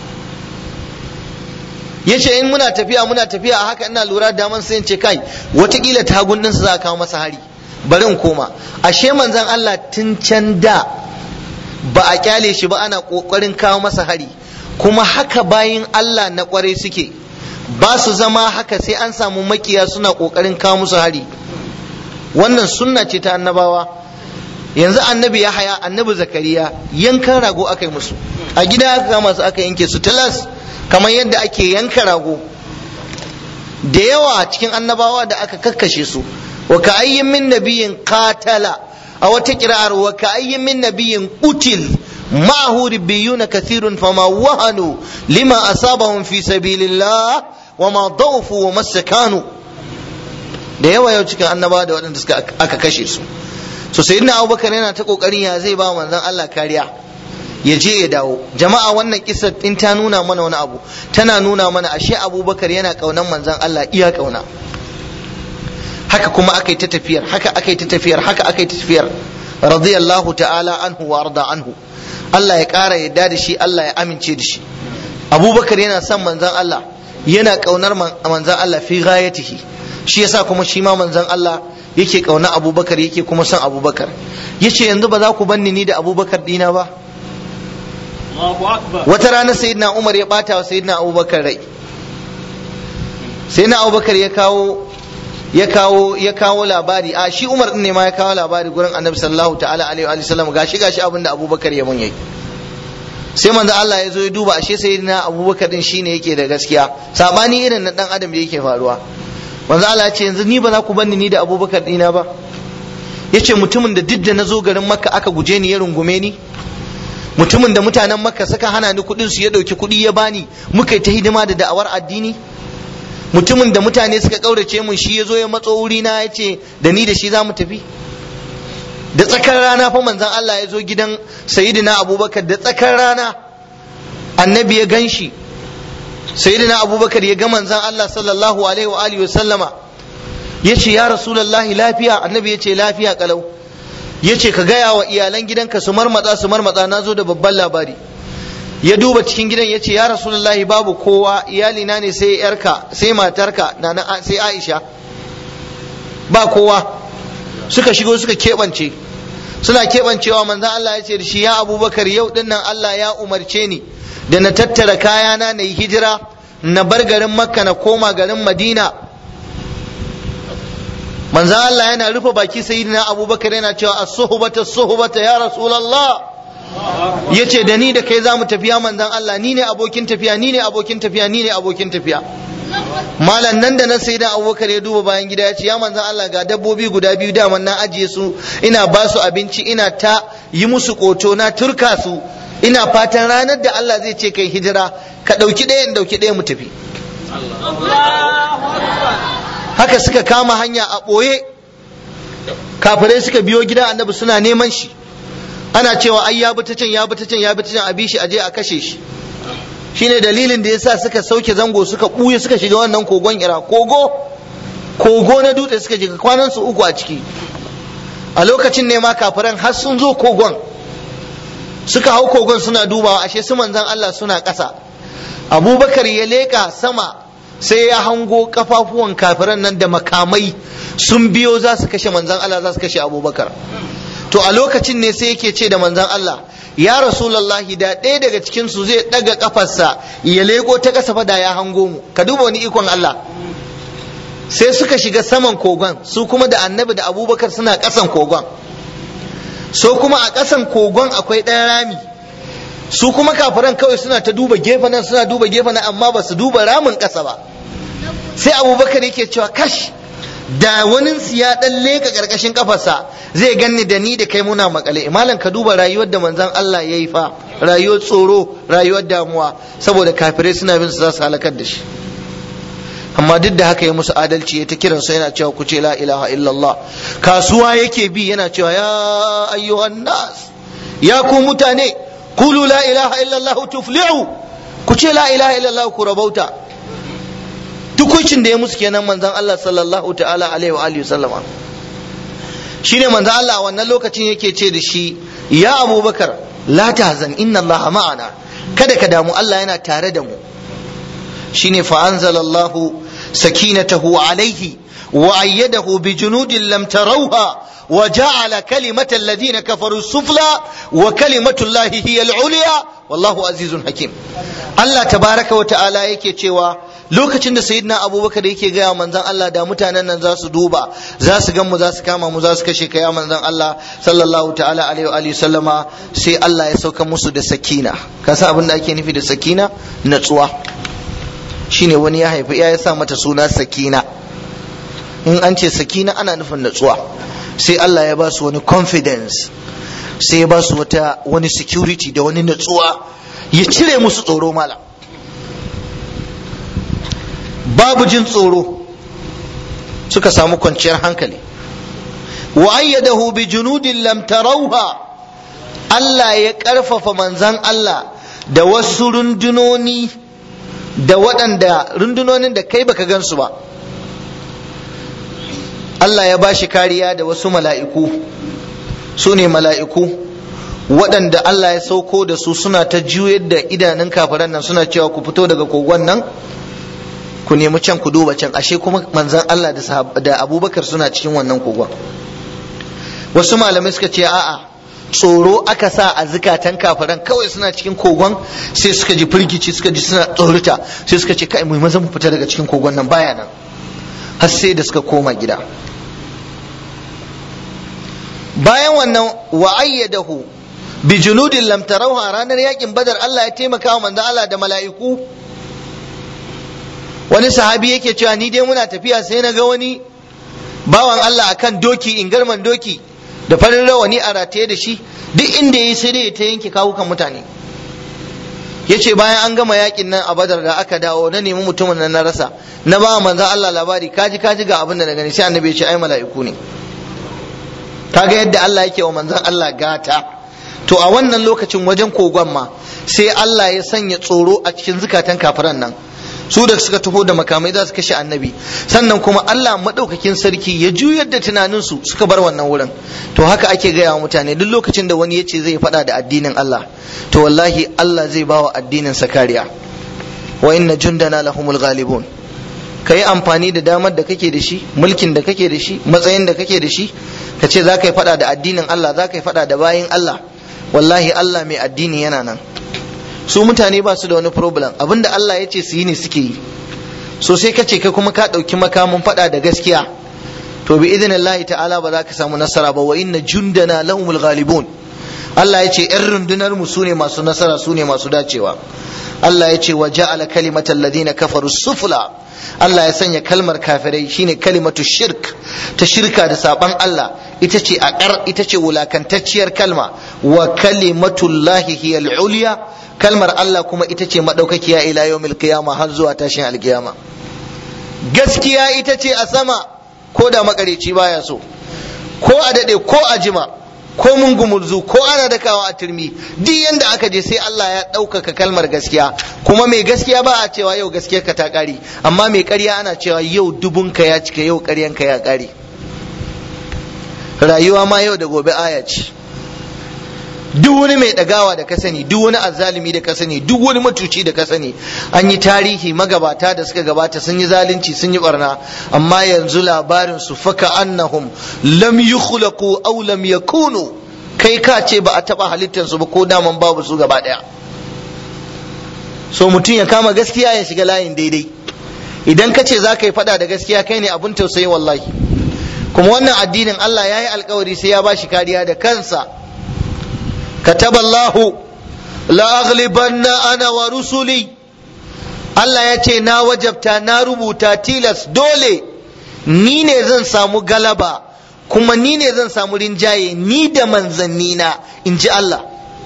yace in muna tafiya muna tafiya a haka ina lura da daman sai in ce kai watakila tagun ɗinsa za a kawo masa hari bari in koma ashe manzon Allah tun can da ba a kyale shi ba ana kokarin kawo masa hari kuma haka bayin Allah na kwarai suke ba su zama haka sai an samu makiya suna kokarin kawo musu hari wannan sunna ce ta annabawa yanzu annabi ya haya annabi zakariya yankan rago aka yi musu a gida aka kama su aka yanke su talas kamar yadda ake yanka rago da yawa cikin annabawa da aka kakkashe su wa ka ayyin min nabiyin qatala a wata kira'ar wa ka ayyin min nabiyin qutil ma'ahu ribbiyuna kathirun fama wahanu lima asabahum fi sabilillah wa ma dawfu wa masakanu da yawa yau cikin annabawa da waɗanda suka aka kashe su so sayyidina abubakar yana ta kokarin ya zai ba manzon Allah kariya ya je ya dawo jama'a wannan kisa in ta nuna mana wani abu tana nuna mana ashe abubakar yana kaunan manzon Allah iya kauna haka kuma aka yi ta tafiyar haka aka yi ta tafiyar haka aka yi ta tafiyar radiyallahu ta'ala anhu wa arda anhu Allah ya ƙara yadda da shi Allah ya amince da shi abubakar yana son manzon Allah yana kaunar manzon Allah fi ghayatihi shi yasa kuma shi ma manzon Allah yake kauna abubakar yake kuma son abubakar yace yanzu ba za ku banni ni da abubakar dina ba wata rana sayyidina umar ya bata wa sayyidina abubakar rai sayyidina abubakar ya kawo ya kawo ya kawo labari a shi umar din ne ma ya kawo labari gurin annabi sallallahu ta'ala alaihi wa sallam gashi gashi abin da abubakar ya mun yayi sai manzo Allah ya zo ya duba ashe sayyidina abubakar din shine yake da gaskiya sabani irin na dan adam da yake faruwa manzo Allah ya ce yanzu ni ba za ku banni ni da abubakar dina ba yace mutumin da duk da na zo garin makka aka guje ni ya rungume ni mutumin da mutanen makka suka hana ni kuɗin su ya ɗauki kuɗi ya bani muka yi ta hidima da da'awar addini mutumin da mutane suka ƙaurace mun shi ya zo ya matso wuri na ya ce da ni da shi za mu tafi da tsakar rana fa manzon Allah ya zo gidan sayyidina abubakar da tsakar rana annabi ya gan shi sayyidina abubakar ya ga manzon Allah sallallahu alaihi wa alihi wa sallama ya ce ya rasulullahi lafiya annabi ya ce lafiya kalau ya ce ka gaya wa iyalan gidanka su marmatsa su marmatsa na zo da babban labari ya duba cikin gidan ya ce ya rasulullahi babu kowa iyalina ne sai yarka sai matarka na sai aisha ba kowa suka shigo suka keɓance suna keɓancewa manzan Allah ya ce da shi ya abubakar yau dinnan Allah ya umarce ni da na tattara kayana na yi hijira na bar garin makka na koma garin madina manzo Allah yana rufe baki sayyidina Abubakar yana cewa as-suhbata as-suhbata ya Rasulullah yace da ni da kai zamu tafiya manzon Allah ni ne abokin tafiya ni ne abokin tafiya ni ne abokin tafiya malam nan da nan sai da abubakar ya duba bayan gida ya ce ya manzan Allah ga dabbobi guda biyu da na ajiye su ina ba su abinci ina ta yi musu koto na turka su ina fatan ranar da Allah zai ce kai hijira ka ɗauki ɗaya in ɗauki ɗaya mu tafi haka suka kama hanya a ɓoye kafirai suka biyo gidan annabi suna neman shi ana cewa ai ya bi ta can ya bi ta can ya bi ta can a bi shi aje a kashe shi shine dalilin da yasa suka sauke zango suka buye suka shiga wannan kogon ira kogo kogo na dutse suka shiga kwanan su uku a ciki a lokacin ne ma kafiran har sun zo kogon suka hau kogon suna dubawa ashe su manzan Allah suna ƙasa abubakar ya leƙa sama sai ya hango kafafuwan kafiran nan da makamai sun biyo za su kashe manzan Allah za su kashe abubakar to a lokacin ne sai yake ce da manzan Allah ya rasulallahi da ɗaya daga cikin su zai ɗaga kafarsa ya leko ta ƙasa fada ya hango mu ka duba wani ikon Allah sai suka shiga saman kogon su kuma da annabi da abubakar suna ƙasan kogon so kuma a ƙasan kogon akwai ɗan rami su kuma kafiran kawai suna ta duba gefe nan suna duba gefe nan amma ba su duba ramin ƙasa ba sai abubakar yake cewa kash da wani ya dan leka karkashin kafarsa zai ganni da ni da kai muna makale malam ka duba rayuwar da manzon Allah yayi fa rayuwar tsoro rayuwar damuwa saboda kafirai suna bin su za su halakar da shi amma duk da haka ya musu adalci ya ta kiran su yana cewa ku ce la ilaha illallah kasuwa yake bi yana cewa ya ayyuhan nas ya ku mutane kulu la ilaha illallah tuflihu ku ce la ilaha illallah ku rabauta tukuncin da ya musu kenan manzon Allah sallallahu ta'ala alaihi wa alihi sallama shine manzon Allah a wannan lokacin yake ce da shi ya abubakar la tahzan inna Allah ma'ana kada ka damu Allah yana tare da mu shine fa anzalallahu sakinatahu alaihi wa ayyadahu bi junudin lam tarawha wa ja'ala kalimata alladhina kafaru sufla wa kalimatu Allah hiya al-ulya wallahu azizun hakim Allah tabaraka wa ta'ala yake cewa lokacin da sayyidina abubakar yake gaya manzon Allah da mutanen nan za su duba za su gan mu za su kama mu za su kashe kaya manzon Allah sallallahu ta'ala alaihi wa alihi sallama sai Allah ya sauka musu da sakina ka san abin da ake nufi da sakina natsuwa shine wani ya haifi ya sa mata suna sakina in an ce sakina ana nufin natsuwa sai Allah ya ba su wani confidence sai ya ba su wata wani security da wani natsuwa ya cire musu tsoro malam babu jin tsoro suka samu kwanciyar hankali wa ayyadahu bi junudin lam tarawha Allah ya karfafa manzan Allah da wasu rundunoni da waɗanda rundunonin da kai baka gansu ba Allah ya bashi kariya da wasu mala'iku su ne mala'iku waɗanda Allah ya sauko da su suna ta juyar da idanun kafiran nan suna cewa ku fito daga kogon nan ku nemi can ku duba can ashe kuma manzan Allah da abubakar suna cikin wannan kogon wasu malamai suka ce a'a tsoro aka sa a zukatan kafiran kawai suna cikin kogon sai suka ji firgici suka ji suna tsorita sai suka ce kai mu maza mu fita daga cikin kogon nan baya nan har sai da suka koma gida bayan wannan wa ayyadahu bi junudin lam tarawha ranar yakin badar Allah ya taimaka wa manzon Allah da mala'iku wani sahabi yake cewa ni dai muna tafiya sai na ga wani bawan Allah akan doki in garman doki da farin rawani a rataye da shi duk inda yayi sai dai ta yanke kawukan mutane yace bayan an gama yakin nan a badar da aka dawo na nemi mutumin nan na rasa na ba manzon Allah labari kaji kaji ga abin da na gani sai annabi ya ce ai mala'iku ne kaga yadda Allah yake wa manzon Allah gata to a wannan lokacin wajen kogon ma sai Allah ya sanya tsoro a cikin zukatan kafiran nan su da suka taho da makamai za su kashe annabi sannan kuma Allah maɗaukakin sarki ya juyar da tunaninsu suka bar wannan wurin to haka ake gaya wa mutane duk lokacin da wani ya ce zai faɗa da addinin Allah to wallahi Allah zai bawa addinin sa kariya wa inna jundana lahumul ghalibun ka yi amfani da damar da kake da shi mulkin da kake da shi matsayin da kake da shi ka ce za ka yi faɗa da addinin Allah za ka yi faɗa da bayin Allah wallahi Allah mai addini yana nan su mutane ba su da wani problem abinda Allah ya ce su yi ne suke yi so sai ka ce kai kuma ka ɗauki makamin faɗa da gaskiya to bi idinillahi ta'ala ba za ka samu nasara ba wa inna jundana lahumul ghalibun Allah ya ce ‘yan rundunar mu su ne masu nasara su ne masu dacewa Allah ya ce wa ja'ala kalimatal ladina kafaru sufla Allah ya sanya kalmar kafirai shine kalimatu shirk ta shirka da saban Allah ita ce aqar ita ce wulakantacciyar kalma wa kalimatullahi hiyal ulya kalmar Allah kuma ita ce madaukakiya ila yawmil qiyama har zuwa tashin alkiyama gaskiya ita ce a sama ko da makareci baya so ko a dade ko a jima ko mun gumurzu ko ana dakawa a turmi duk yanda aka je sai Allah ya ɗaukaka kalmar gaskiya kuma mai gaskiya ba a cewa yau gaskiyar ka ta ƙare amma mai ƙarya ana cewa yau dubunka ya cika yau ƙaryanka ya ƙare rayuwa ma yau da gobe aya ce duk wani mai ɗagawa da ka sani duk wani azzalumi da ka sani duk wani matuci da ka sani an yi tarihi magabata da suka gabata sun yi zalunci sun yi barna amma yanzu labarin su faka annahum lam yukhlaqu aw lam yakunu kai ka ce ba a taba halittar su ba ko daman babu su gaba daya so mutum ya kama gaskiya ya shiga layin daidai idan ka ce za ka yi fada da gaskiya kai ne abun tausayi wallahi kuma wannan addinin Allah ya yi alkawari sai ya ba shi kariya da kansa كتب الله لأغلبن أنا ورسلي Allah ya ce na wajabta na rubuta tilas dole ni ne zan samu galaba kuma ni ne zan samu rinjaye ni da manzannina in ji Allah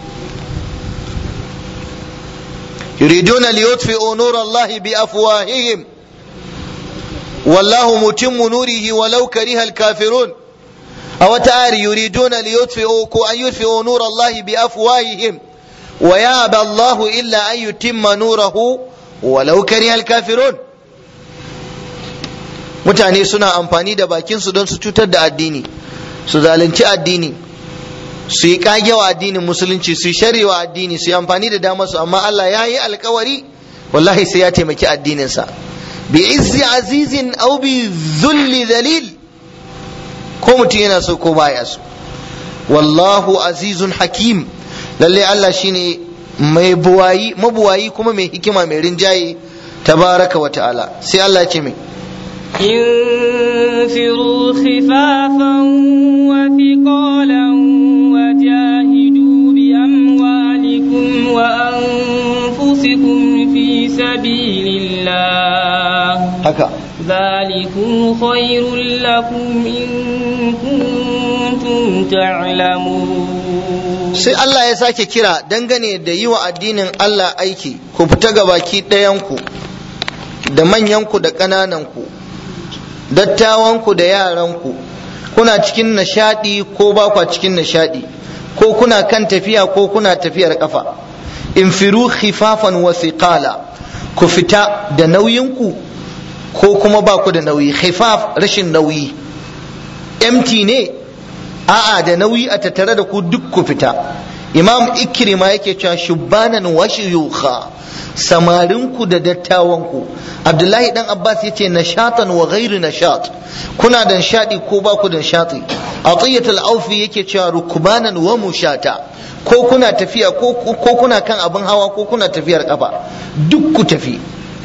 yuriduna liyutfi'u nur Allah bi afwahihim wallahu mutimmu nurihi walau karihal kafirun a wata ayar yuriduna li yutfi'u ko an yutfi'u nur Allah bi afwahihim wa ya'ba Allah illa an yutimma nurahu walau karihal kafirun mutane suna amfani da bakin su don su cutar da addini su zalunci addini su yi kagewa addinin musulunci su yi sharewa addini su yi amfani da damar su amma Allah ya yi alkawari wallahi sai ya taimaki addininsa bi izzi azizin au bi zulli dalil ko mutum yana so ko baya so wallahu azizun hakim lalle Allah shine mai buwayi mabuwayi kuma mai hikima mai rinjaye tabaraka wa ta'ala sai Allah ya ce mai انفروا خفافا وثقالا وجاهدوا بأموالكم وأنفسكم في سبيل الله haka ذلكم خير لكم إن كنتم تعلمون sai Allah ya sake kira dangane da yi wa addinin Allah aiki ku fita ga baki ɗayanku da manyanku da ƙanananku dattawanku da yaranku kuna cikin nishaɗi ko ba kwa cikin nishaɗi ko kuna kan tafiya ko kuna tafiyar ƙafa infiru khifafan wa thiqala ku fita da nauyinku ko kuma ba ku da nauyi khifaf rashin nauyi empty ne a'a da nauyi a tattare da ku duk ku fita imam ikrima yake cewa shubbanan wa shuyukha samarinku da dattawanku abdullahi dan abbas yace nashatan wa ghairu nashat kuna da nishadi ko ba ku da nishadi atiyat al-awfi yake cewa rukbanan wa mushata ko kuna tafiya ko kuna kan abin hawa ko kuna tafiyar kafa duk ku tafi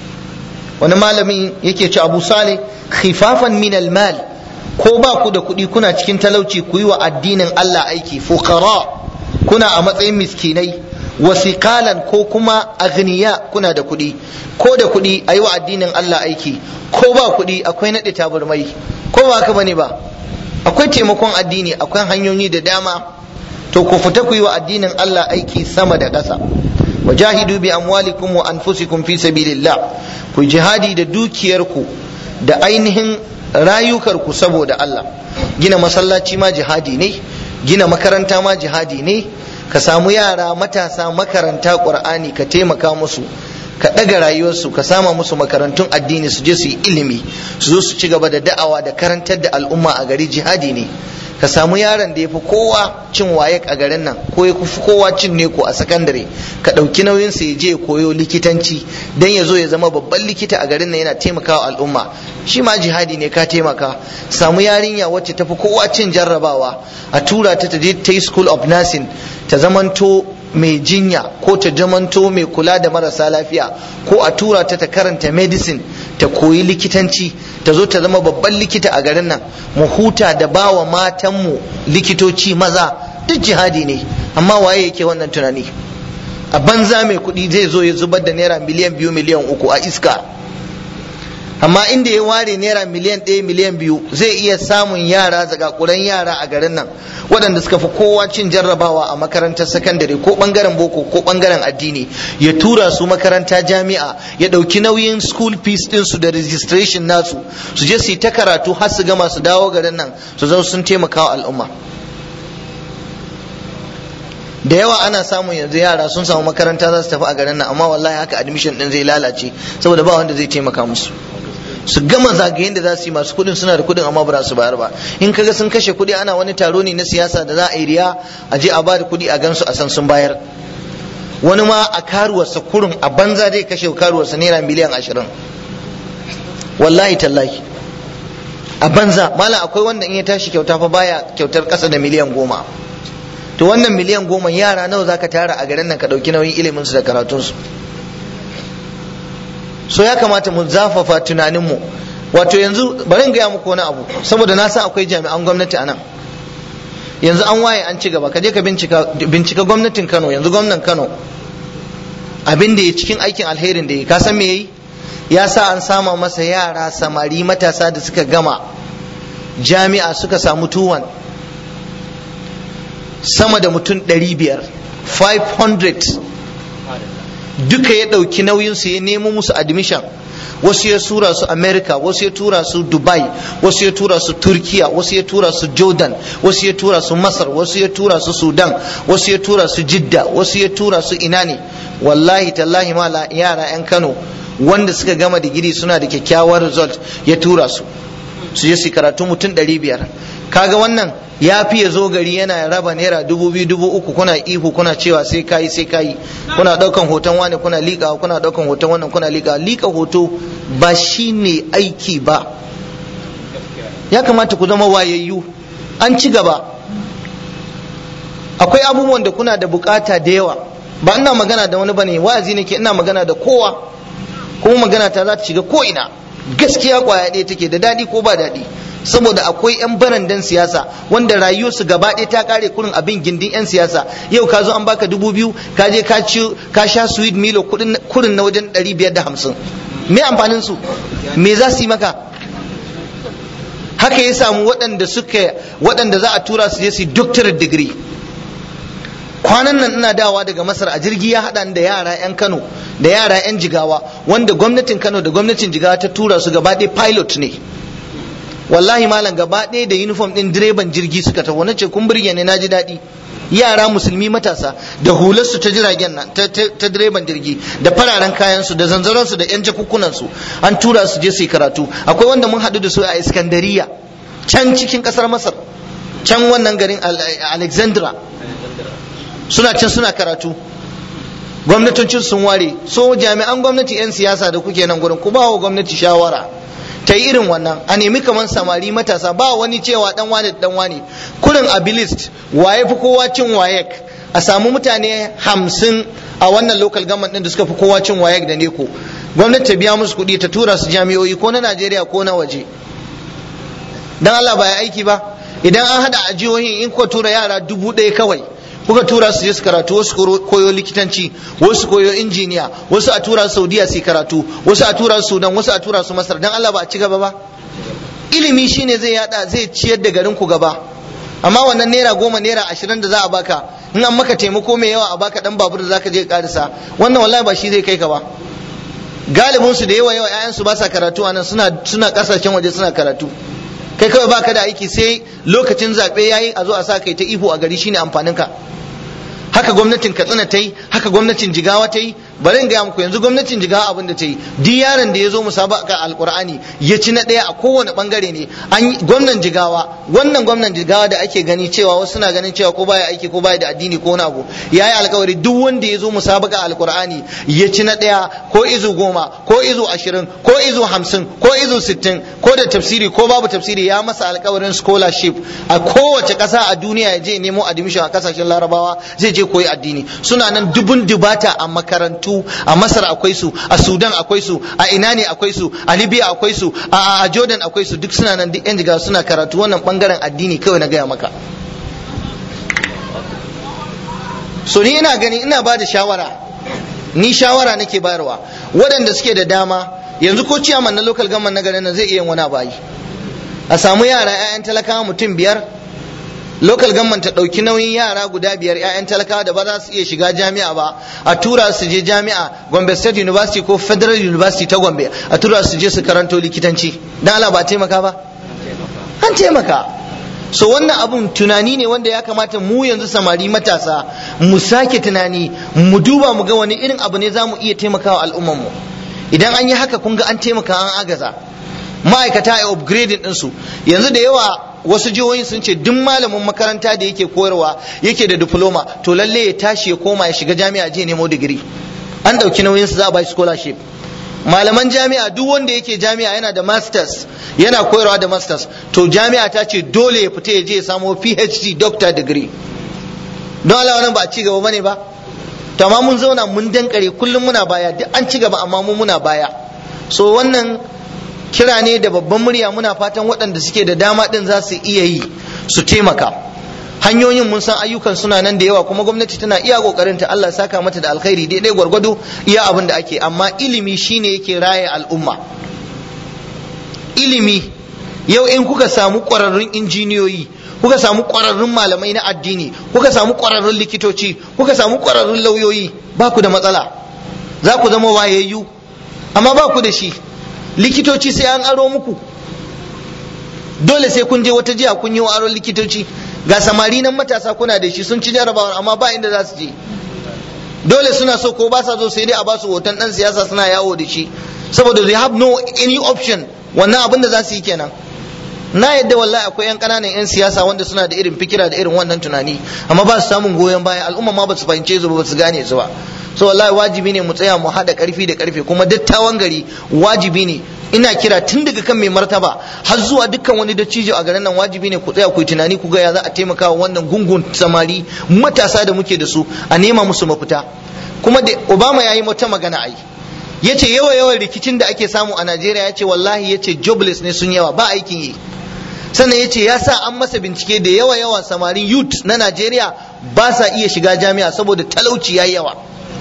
wani malami yake ce abu sale khifafan min al-mal ko ba ku da kuɗi kuna cikin talauci ku yi wa addinin Allah aiki fuqara kuna a matsayin miskinai wasiƙalan ko kuma agniya kuna da kuɗi ko da kuɗi a yi wa addinin Allah aiki ko ba kuɗi akwai naɗe taburmai ko ba haka bane ba akwai taimakon addini akwai hanyoyi da dama to ku fita ku yi wa addinin Allah aiki sama da ƙasa wajahidu bi amwalikum wa anfusikum fi sabilillah ku jihadi da dukiyarku da ainihin rayukarku saboda Allah gina masallaci ma jihadi ne gina makaranta ma jihadi ne ka samu yara matasa makaranta qur'ani ka taimaka musu ka ɗaga rayuwarsu ka sama musu makarantun addini su je su yi ilimi su zo su ci gaba da da'awa da karantar da al'umma a gari jihadi ne ka samu yaron da ya fi kowa cin waye a garin nan ko ya fi kowa cin neko a sakandare ka ɗauki nauyin sa ya je koyo likitanci dan ya zo ya zama babban likita a garin nan yana taimakawa al'umma shi ma jihadi ne ka taimaka samu yarinya wacce ta fi kowa cin jarrabawa a tura ta ta je ta yi school of nursing ta zamanto mai jinya ko ta zamanto mai kula da marasa lafiya ko a tura ta ta karanta medicine ta koyi likitanci ta zo ta zama babban likita a garin nan mu huta da bawa matanmu likitoci maza duk jihadi ne amma waye yake wannan tunani a banza mai kuɗi zai zo ya zubar da naira miliyan biyu miliyan uku a iska amma inda ya ware naira miliyan ɗaya miliyan biyu zai iya samun yara zagakuran yara a garin nan waɗanda suka fi kowa cin jarrabawa a makarantar sakandare ko ɓangaren boko ko ɓangaren addini ya tura su makaranta jami'a ya ɗauki nauyin school fees ɗinsu da registration nasu su je su yi ta karatu har su gama su dawo garin nan su zo sun taimaka wa al'umma da yawa ana samun yanzu yara sun samu makaranta za su tafi a garin nan amma wallahi haka admission din zai lalace saboda ba wanda zai taimaka musu su gama zagayen da za su yi masu kudin suna da kudin amma ba su bayar ba in kaga sun kashe kudi ana wani taro ne na siyasa da za a yi riya a je a bada kudi a gansu a san sun bayar wani ma a karuwarsa kurun a banza zai kashe karuwarsa naira miliyan ashirin wallahi tallahi a banza malam akwai wanda in ya tashi kyauta fa baya kyautar kasa da miliyan goma to wannan miliyan goma yara nawa zaka tara a garin nan ka dauki nauyin ilimin su da karatun su so ya kamata mu zafafa tunanin mu wato yanzu bari in gaya muku wani abu saboda na san akwai jami'an gwamnati a nan yanzu an waye an ci gaba ka je ka bincika bincika gwamnatin Kano yanzu gwamnan Kano abin da ya cikin aikin alherin da ya ka san me yayi ya sa an sama masa yara samari matasa da suka gama jami'a suka samu tuwon sama da mutum 500 500 duka ya ɗauki nauyinsu ya nemo musu admission wasu ya tura su america wasu ya tura su dubai wasu ya tura su turkiya wasu ya tura su jordan wasu ya tura su masar wasu ya tura su sudan wasu ya tura su jidda wasu ya tura su ina ne wallahi tallahi ma yara 'yan kano wanda suka gama digiri suna da kyakkyawar result ya tura su su je su karatu mutum 500 kaga wannan ya fi ya zo gari yana raba naira dubu biyu dubu uku kuna ihu kuna cewa sai kayi sai kayi kuna daukan hoton wani kuna liƙa kuna daukan hoton wannan kuna liƙa liƙa hoto ba shi ne aiki ba ya kamata ku zama wayayyu an ci gaba akwai abubuwan da kuna da bukata da yawa ba ina magana da wani bane wa'azi nake ina magana da kowa kuma magana ta za ta shiga ko ina gaskiya kwaya ɗaya take da daɗi ko ba daɗi saboda akwai 'yan barandan siyasa wanda rayuwarsu gaba ɗaya ta kare kurin abin gindin 'yan siyasa yau ka zo an baka dubu biyu ka je ka ci ka sha sweet milo kurin na wajen ɗari biyar da hamsin me amfanin su me za su yi maka haka ya samu waɗanda suka waɗanda za a tura su je su yi doctorate degree kwanan nan ina dawa daga masar a jirgi ya haɗa da yara 'yan kano da yara 'yan jigawa wanda gwamnatin kano da gwamnatin jigawa ta tura su gaba ɗaya pilot ne wallahi malam gaba ɗaya da uniform ɗin direban jirgi suka tafi na ce kun burge ne na ji daɗi yara musulmi matasa da hularsu ta jiragen nan ta direban jirgi da fararen kayansu da zanzaronsu da yan jakukkunansu an tura su je su yi karatu akwai wanda mun haɗu da su a iskandariya can cikin ƙasar masar can wannan garin alexandra suna can suna karatu gwamnatocin sun ware so jami'an gwamnati 'yan siyasa da kuke nan gurin ku ba wa gwamnati shawara ta yi irin wannan a nemi kamar samari matasa ba wani cewa dan wane dan wane kurin abilist waye fi kowa cin wayek a samu mutane hamsin a wannan local government din da suka fi kowa cin wayek da neko gwamnati ta biya musu kuɗi ta tura su jami'o'i ko na najeriya ko na waje dan allah ba ya aiki ba idan an hada a jihohin in ko tura yara dubu ɗaya kawai kuka tura su je su karatu wasu koyo likitanci wasu koyo injiniya wasu a tura su saudiya su karatu wasu a tura su sudan wasu a tura su masar dan allah ba a ci gaba ba ilimi shine zai yada zai ciyar da garin ku gaba amma wannan naira goma naira ashirin da za a baka in an maka taimako mai yawa a baka dan babur da zaka je karisa wannan wallahi ba shi zai kai ka ba galibin su da yawa yawa ƴaƴan su ba sa karatu anan suna suna kasashen waje suna karatu kai kawai baka da aiki sai lokacin zaɓe yayi a zo a sa kai ta ihu a gari shine amfanin ka haka gwamnatin katsina ta yi haka gwamnatin jigawa ta yi bari in gaya muku yanzu gwamnatin jigawa abin da ta yi duk yaron da ya zo musabaka alkur'ani ya ci na ɗaya a kowane bangare ne an gwamnan jigawa wannan gwamnan jigawa da ake gani cewa wasu suna ganin cewa ko baya aiki ko baya da addini ko wani abu ya yi alkawari duk wanda ya zo musabaka alkur'ani ya ci na ɗaya ko izu goma ko izu ashirin ko izu hamsin ko izu sittin ko da tafsiri ko babu tafsiri ya masa alkawarin scholarship a kowace ƙasa a duniya ya je nemo admission a kasashen larabawa zai je koyi addini suna nan dubun dubata a makarantu a masar akwai su a sudan akwai su a ina ne akwai su a libya akwai su a jordan akwai su duk suna nan duk yan jiga suna karatu wannan bangaren addini kawai na gaya maka so ni ina gani ina ba da shawara ni shawara nake bayarwa waɗanda suke da dama yanzu ko ciyaman na local government na garin nan zai iya wani bayi a samu yara 'ya'yan talakawa mutum biyar local government ta ɗauki nauyin yara guda biyar 'ya'yan talakawa da ba za su iya shiga jami'a ba a tura su je jami'a gombe state university ko federal university ta gombe a tura su je su karanto likitanci dan Allah ba taimaka ba an taimaka so wannan abun tunani ne wanda ya kamata mu yanzu samari matasa mu sake tunani mu duba mu ga wani irin abu ne za mu iya taimakawa al'ummarmu idan an yi haka kun ga an taimaka an agaza ma'aikata a upgrading ɗinsu yanzu da yawa wasu jihohin sun ce duk malamin makaranta da yake koyarwa yake da diploma to lalle ya tashi ya koma ya shiga jami'a je nemo digiri an ɗauki nauyin su za a ba scholarship malaman jami'a duk wanda yake jami'a yana da masters yana koyarwa da masters to jami'a ta ce dole ya fita ya je ya samo phd doctor degree don Allah wannan ba a ci gaba bane ba to amma mun zauna mun dankare kullum muna baya duk an ci gaba amma mu muna baya so wannan kira ne da babban murya muna fatan waɗanda suke da dama ɗin za su iya yi su taimaka hanyoyin mun san ayyukan suna nan da yawa kuma gwamnati tana iya kokarin ta Allah saka mata da alkhairi daidai gwargwado iya abin da ake amma ilimi shine yake raye al'umma ilimi yau in kuka samu ƙwararrun injiniyoyi kuka samu ƙwararrun malamai na addini kuka samu ƙwararrun likitoci kuka samu ƙwararrun lauyoyi ba ku da matsala za ku zama wayayyu amma ba ku da shi likitoci sai an aro muku dole sai kun je wata jiya kun yi wa aron likitoci ga samari nan matasa kuna da shi sun ci jarabawar amma ba inda za su je dole suna so ko ba sa so sai dai a ba su hoton dan siyasa suna yawo da shi saboda they have no any option wannan abin da za su yi kenan na yadda wallahi akwai yan kananan yan siyasa wanda suna da irin fikira da irin wannan tunani amma ba su samun goyon baya al'umma ma ba su fahimce su ba su gane su ba so wallahi wajibi ne mu tsaya mu haɗa ƙarfi da ƙarfe kuma dattawan gari wajibi ne ina kira tun daga kan mai martaba har zuwa dukkan wani dattijo a garin nan wajibi ne ku tsaya ku yi tunani ku ga ya za a taimaka wa wannan gungun samari matasa da muke da su a nema musu mafita kuma da obama ya yi wata magana ai ya ce yawa yawan rikicin da ake samu a najeriya ya ce wallahi ya ce jobless ne sun yawa ba aikin yi sannan ya ce ya sa an masa bincike da yawa yawan samarin youth na najeriya ba sa iya shiga jami'a saboda talauci ya yawa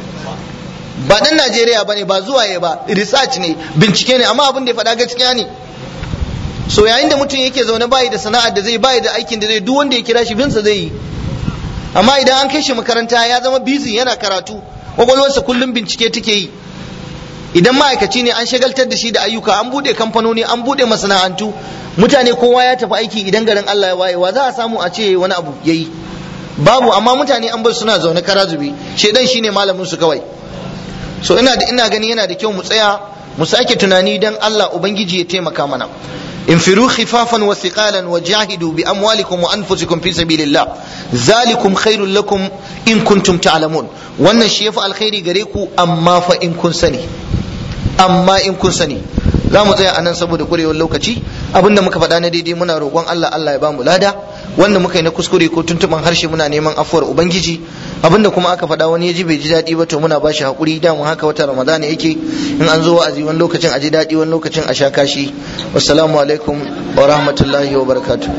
ba dan Najeriya bane ba zuwa ya ba research ne bincike ne amma abin da ya faɗa gaskiya ne so yayin da mutum yake zaune bayi da sana'ar da zai bayi da aikin da zai duk wanda ya kira shi binsa zai yi amma idan an kai shi makaranta ya zama busy yana karatu kwakwalwarsa kullum bincike take yi idan ma'aikaci ne an shagaltar da shi da ayyuka an bude kamfanoni an bude masana'antu mutane kowa ya tafi aiki idan garin Allah ya wayewa za a samu a ce wani abu yayi babu amma mutane an bar suna zaune kara zube shedan shine malamin su kawai so ina da ina gani yana da kyau mu tsaya mu sake tunani dan Allah ubangiji ya taimaka mana infiru khifafan wa thiqalan wa jahidu bi amwalikum wa anfusikum fi sabilillah zalikum khairul lakum in kuntum ta'lamun wannan shi yafi alkhairi gare ku amma fa in kun sani amma in kun sani za mu tsaya anan saboda kurewar lokaci abinda muka faɗa na daidai muna roƙon Allah Allah ya bamu lada wanda muka yi na kuskure ko tuntuban harshe muna neman afuwar ubangiji abinda kuma aka faɗa wani ya ji bai ji daɗi ba to muna ba shi haƙuri da mu haka wata ramadana yake in an zo wa'azi wani lokacin a ji daɗi wani lokacin a sha kashi wassalamu alaikum wa rahmatullahi wa barakatuh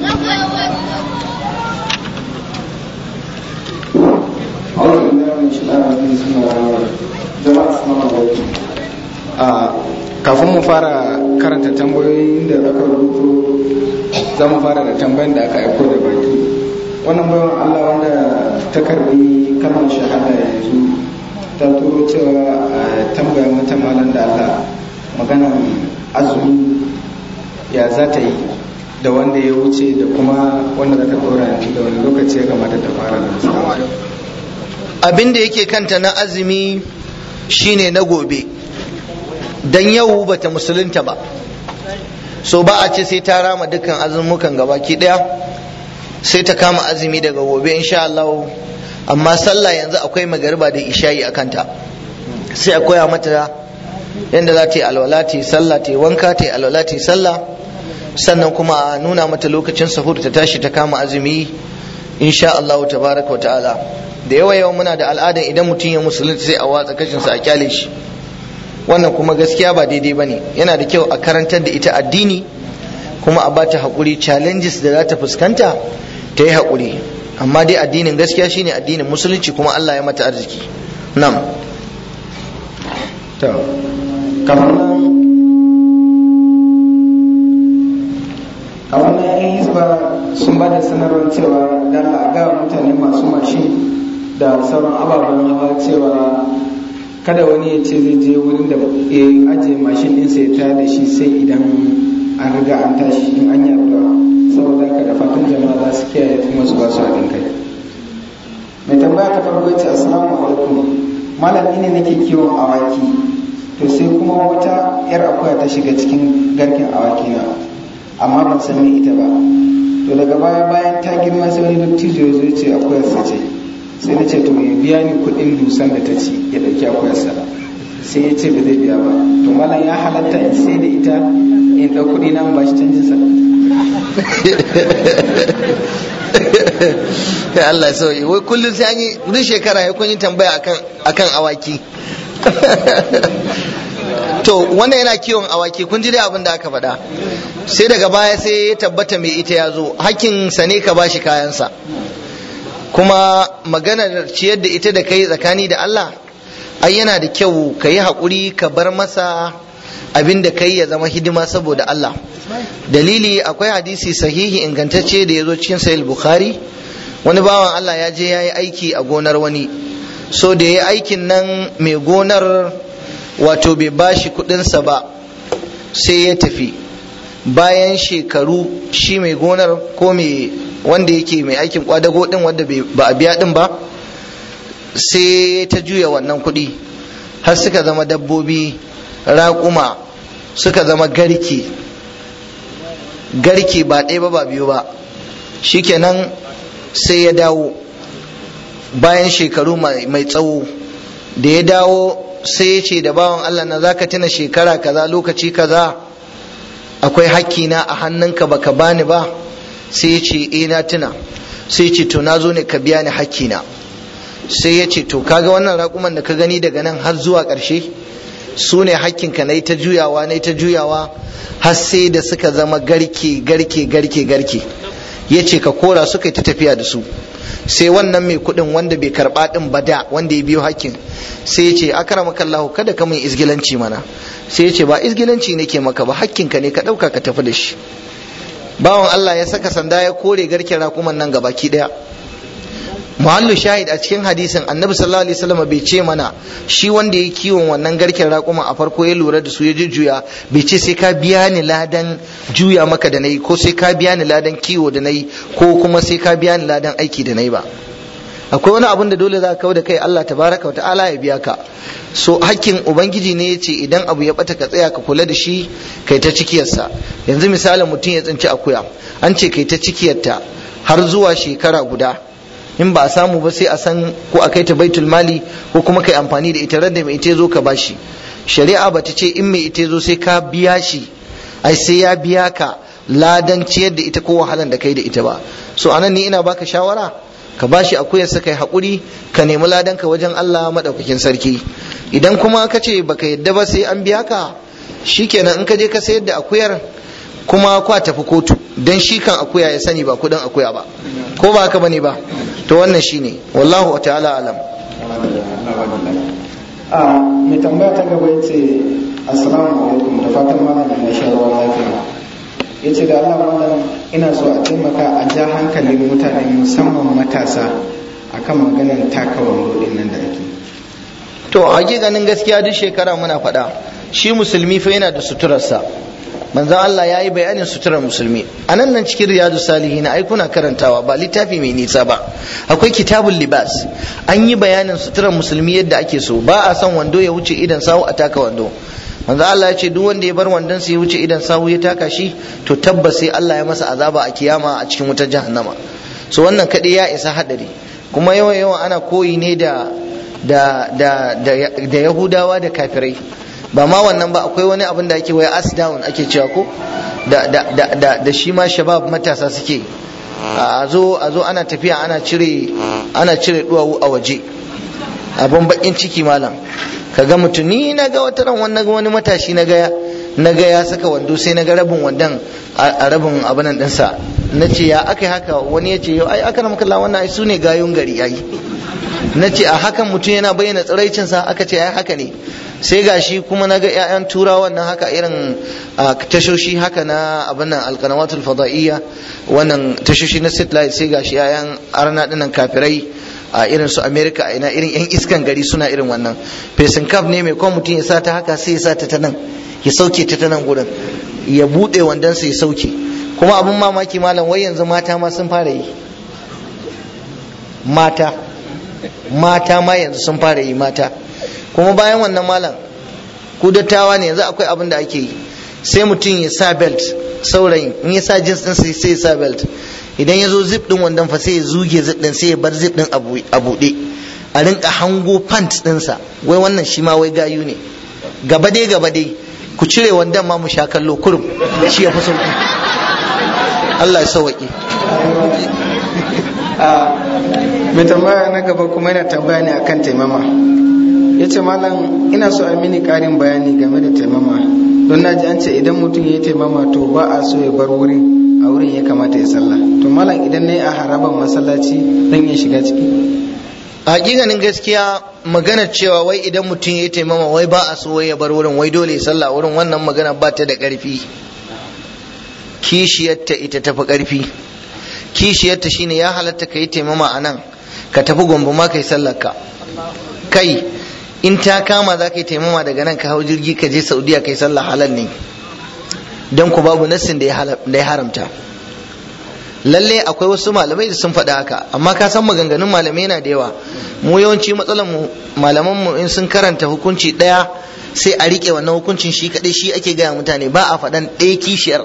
kafin mu fara karanta tambayoyin da aka rubuto za mu fara da tambayin da aka aiko da baki wannan bayan allah wanda ta karbi kalmar shahada yanzu ta turo cewa a tambaya mata malam da allah maganan azumi ya za ta yi da wanda ya wuce da kuma wanda za ta dora da wani lokaci ya kamata ta fara da abin da yake kanta na azumi shine na gobe dan yau bata musulunta ba so ba a ce sai ta rama dukkan azumukan gabaki daya sai ta kama azumi daga gobe insha Allah amma sallah yanzu akwai magariba da isha'i a kanta sai a koya mata yadda za ta yi alwala ta yi sallah ta yi wanka ta yi alwala ta yi sallah sannan kuma a nuna mata lokacin sahur ta tashi ta kama azumi insha Allah tabaraka wa ta'ala da yawa yawa muna da al'adan idan mutum ya musulunta sai a watsa kashinsa a kyale shi wannan kuma gaskiya ba daidai ba ne yana da kyau a karantar da ita addini kuma a bata haƙuri challenges da za ta fuskanta ta yi haƙuri amma dai addinin gaskiya shine addinin musulunci kuma Allah ya mata arziki nam to kamar nan a wannan yan hisba sun ba da sanarwar cewa da a ga mutane masu mashin da sauran ababen hawa cewa kada wani ya ce zai je wurin da ya ajiye mashin ɗinsa ya tayar da shi sai idan an riga an tashi in an yi addu'a saboda haka da fatan jama'a za su kiyaye kuma su ba su haɗin kai mai tambaya ta farko ce assalamu alaikum malami ne nake kiwon awaki to sai kuma wata yar akuya ta shiga cikin garken awaki na amma ban san me ita ba to daga baya bayan ta girma sai wani dattijo ya zo ya ce akuyar sa ce sai na ce to ya biya ni kuɗin dusan da ta ci ya ɗauki akuyar sa sai ya ce ba zai biya ba to malam ya halatta in sai da ita in ɗau kuɗi na in ba shi canjin sa kai Allah ya sauye wai kullum sai an yi duk shekara ya kun yi tambaya akan akan awaki to wannan yana kiwon awaki kun ji dai abin da aka faɗa sai daga baya sai ya tabbata mai ita ya zo hakkin sa ne ka bashi kayansa kuma maganar ciyar da ita da kai tsakani da Allah ai yana da kyau ka yi haƙuri ka bar masa abin da kai ya zama hidima saboda Allah dalili akwai hadisi sahihi ingantacce da ya zo cikin sahih bukhari wani bawan Allah ya je ya yi aiki a gonar wani so da ya yi aikin nan mai gonar wato bai bashi kudinsa ba sai ya tafi bayan shekaru shi mai gonar ko mai wanda yake mai aikin kwadago din wanda ba a biya din ba sai ta juya wannan kudi har suka zama dabbobi raƙuma suka zama garke garke ba ɗaya ba ba biyu ba shikenan sai ya dawo bayan shekaru mai tsawo da ya dawo sai ya ce da bawan Allah na zaka tuna shekara kaza lokaci kaza akwai hakkina a hannunka baka bani ba sai ya ce eh na tuna sai ya ce to na zo ne ka biya ni hakkina sai ya ce to kaga wannan raƙuman da ka gani daga nan har zuwa ƙarshe su ne hakkinka na ta juyawa na ta juyawa har sai da suka zama garke garke garke garke ya ce ka kora suka yi ta tafiya da su sai wannan mai kuɗin wanda bai karɓa ɗin ba da wanda ya biyo hakkin sai ya ce akramaka Allah kada ka min izgilanci mana sai ya ce ba izgilanci nake maka ba hakkinka ne ka ɗauka ka tafi da shi bawan Allah ya saka sanda ya kore garken rakuman nan gabaki ɗaya muhallu shahid a cikin hadisin annabi sallallahu alaihi wasallam bai ce mana shi wanda ya kiwon wannan garken raƙuma a farko ya lura da su ya jujjuya bai ce sai ka biya ni ladan juya maka da nayi ko sai ka biya ni ladan kiwo da nayi ko kuma sai ka biya ni ladan aiki da nayi ba akwai wani abun da dole za ka kawo da kai Allah tabaraka wa ta'ala ya biya ka so hakkin ubangiji ne yace idan abu ya bata ka tsaya ka kula da shi kai ta cikiyarsa yanzu misalin mutum ya tsinci akuya an ce kai ta cikiyarta har zuwa shekara guda in ba a samu ba sai a san ko a kai ta baitul mali ko kuma kai amfani da ita da mai ita zo ka bashi shari'a ba ta ce in mai ita zo sai ka biya shi ai sai ya biya ka ladan ciyar da ita ko wahalan da kai da ita ba so anan ni ina baka shawara ka bashi akuyar sa kai hakuri ka nemi ladan ka wajen Allah madaukakin sarki idan kuma ka ce baka yadda ba sai an biya ka shikenan in ka je ka sayar da akuyar kuma kwa tafi kotu don shi kan akuya ya sani ba kudin akuya ba ko ba haka bane ba to wannan shine wallahu ta'ala alam a mai tambaya ta gaba yace assalamu alaikum da fatan malam na sha ruwa lafiya yace da Allah malam ina so a taimaka a ja hankalin mutane musamman matasa akan maganar taka wando din nan da ake to hakikanin gaskiya duk shekara muna faɗa shi musulmi fa yana da suturarsa manzon Allah ya yi bayanin suturar musulmi a nan nan cikin riyadu salihin ai kuna karantawa ba littafi mai nisa ba akwai kitabul libas an yi bayanin suturar musulmi yadda ake so ba a son wando ya wuce idan sawu a taka wando manzo Allah ya ce duk wanda ya bar wandon sa ya wuce idan sawu ya taka shi to tabbas sai Allah ya masa azaba a kiyama a cikin wutar jahannama so wannan kadai ya isa hadari kuma yawan yawan ana koyi ne da da da da yahudawa da kafirai ba ma wannan ba akwai wani abin da ake waya as down ake cewa ko da da da da, da shi ma shabab matasa suke a zo a zo ana tafiya ana cire ana cire duwawu a waje abin bakin ciki malam kaga mutum ni na ga wata ran wannan wani matashi na ga na ga ya saka wando sai na ga rabin wandon a rabin abinan ɗinsa na ce ya aka yi haka wani ya ce yau ai aka ramkalla wannan ai su ne gayun gari ai na ce a hakan mutum yana bayyana tsiraicinsa aka ce ai haka ne sai gashi kuma na ga 'ya'yan turawa nan haka irin tashoshi haka na abin nan alkanawatul fada'iyya wannan tashoshi na satellite sai gashi 'ya'yan arna dinnan kafirai a irin su america a ina irin 'yan iskan gari suna irin wannan fesin kaf ne mai kwan mutum ya sa ta haka sai ya sa ta ta nan ya sauke ta ta nan gurin ya buɗe wandonsa ya sauke kuma abin mamaki malam wai yanzu mata ma sun fara yi mata mata ma yanzu sun fara yi mata kuma bayan wannan malam ku dattawa ne yanzu akwai abin da ake yi sai mutum ya sa belt saurayin in ya sa jeans din sai ya sa belt idan ya zo zip din wandon fa sai ya zuge zip din sai ya bar zip din a buɗe a rinka hango pant dinsa wai wannan shi ma wai gayu ne gaba dai gaba dai ku cire wandon ma mu sha kallo kurum shi ya fi sauki Allah ya sauwaƙe mai tambaya na gaba kuma yana tambaya ne akan taimama ya ce malam ina so a mini karin bayani game da taimama don na ji an ce idan mutum ya yi taimama to ba a so ya bar wurin a wurin ya kamata ya sallah to malam idan na yi a haraban masallaci zan iya shiga ciki hakikanin gaskiya magana cewa wai idan mutum ya yi taimama wai ba a so wai ya bar wurin wai dole ya sallah wurin wannan magana ba ta da ƙarfi kishiyarta ita tafi ƙarfi kishiyarta shine ya halatta ka yi taimama a nan ka tafi gombe ma ka yi sallarka kai in ta kama za ka yi taimama daga nan ka hau jirgi ka je saudiya ka yi sallah halal ne don ku babu nassin da ya haramta lalle akwai wasu malamai da sun faɗa haka amma ka san maganganun malamai yana da yawa mu yawanci matsalar mu malaman mu in sun karanta hukunci ɗaya sai a riƙe wannan hukuncin shi kaɗai shi ake gaya mutane ba a faɗan ɗaya kishiyar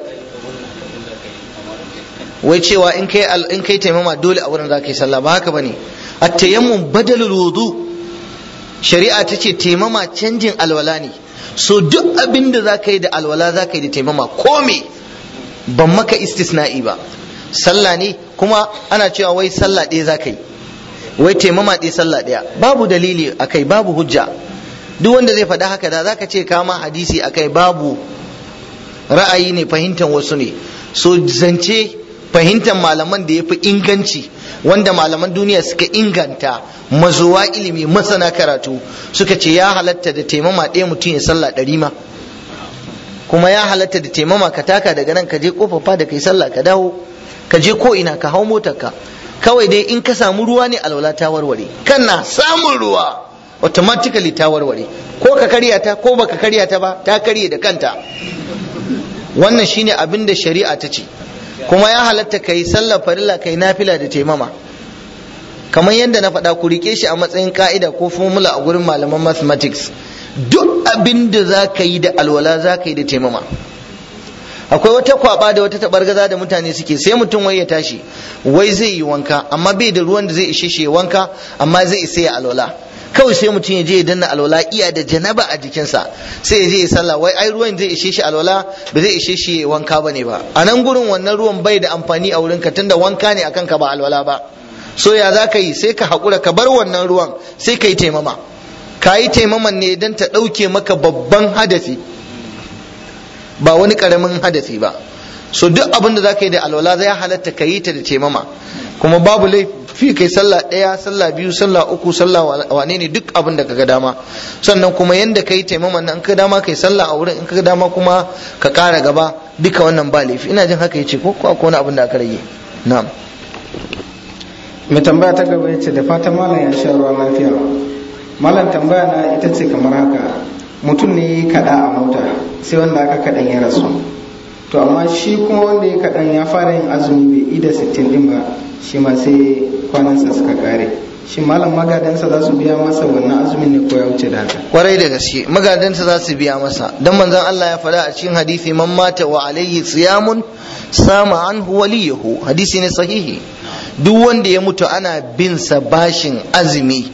wai cewa in kai in kai taimama dole a wurin za ka yi sallah ba haka bane at-tayammum badalul wudu shari'a ta ce taimama canjin alwala ne so duk abin da za ka yi da alwala za ka yi da taimama ko me ban maka istisna'i ba sallah ne kuma ana cewa wai sallah ɗaya za ka yi wai taimama ɗaya sallah ɗaya babu dalili a kai babu hujja duk wanda zai faɗa haka da za ka ce kama hadisi a kai babu ra'ayi ne fahimtar wasu ne so zance fahimtar malaman da ya fi inganci wanda malaman duniya suka inganta mazuwa ilimi masana karatu suka ce ya halatta da taimama ɗaya mutum ya sallah ɗari ma kuma ya halatta da taimama ka taka daga nan ka je kofafa da kai sallah ka dawo ka je ko ina ka hau motarka kawai dai in ka samu ruwa ne alwala ta warware kana samun ruwa automatically ta warware ko ka karya ta ko baka karya ta ba ta karye da kanta wannan shine abin da shari'a ta ce kuma ya halatta kai sallar farilla kai nafila da taimama kamar yadda na faɗa ku rike shi a matsayin ka'ida ko formula a gurin malaman mathematics duk abin da za ka yi da alwala za ka yi da taimama akwai wata kwaba da wata tabargaza da mutane suke sai mutum wai ya tashi wai zai yi wanka amma bai da ruwan da zai ishe shi wanka amma zai isa ya alwala kawai sai mutum ya je ya danna alwala iya da janaba a jikinsa sai ya je ya sallah wai ai ruwan zai ishe shi alwala ba zai ishe shi wanka bane ba a nan gurin wannan ruwan bai da amfani a wurinka tunda wanka ne akan ka ba alwala ba so ya za ka yi sai ka haƙura ka bar wannan ruwan sai ka yi taimama ka yi taimaman ne don ta ɗauke maka babban hadafi ba wani ƙaramin hadafi ba so duk abin da za ka yi da alwala zai halatta ka yi ta da taimama kuma babu laifi kai sallah ɗaya sallah biyu sallah uku sallah wane ne duk abin da ka ga dama sannan kuma yanda ka yi taimaman nan ka dama kai sallah a wurin in ka dama kuma ka ƙara gaba duka wannan ba laifi ina jin haka ya ce ko akwai wani abin da aka rage na'am mai tambaya ta gaba ya ce da fatan malam ya sha ruwa lafiya malam tambaya na ita ce kamar haka mutum ne ya kaɗa a mota sai wanda aka kaɗan ya rasu to amma shi kuma wanda ya kaɗan ya fara yin azumi bai ida sittin din ba shi ma sai kwanansa suka kare shi malam magadansa za su biya masa wannan azumin ne ko ya wuce da haka kwarai da gaske magadansa za su biya masa dan manzon Allah ya faɗa a cikin hadisi man mata wa alayhi siyamun sama anhu waliyahu hadisi ne sahihi duk wanda ya mutu ana bin sa bashin azumi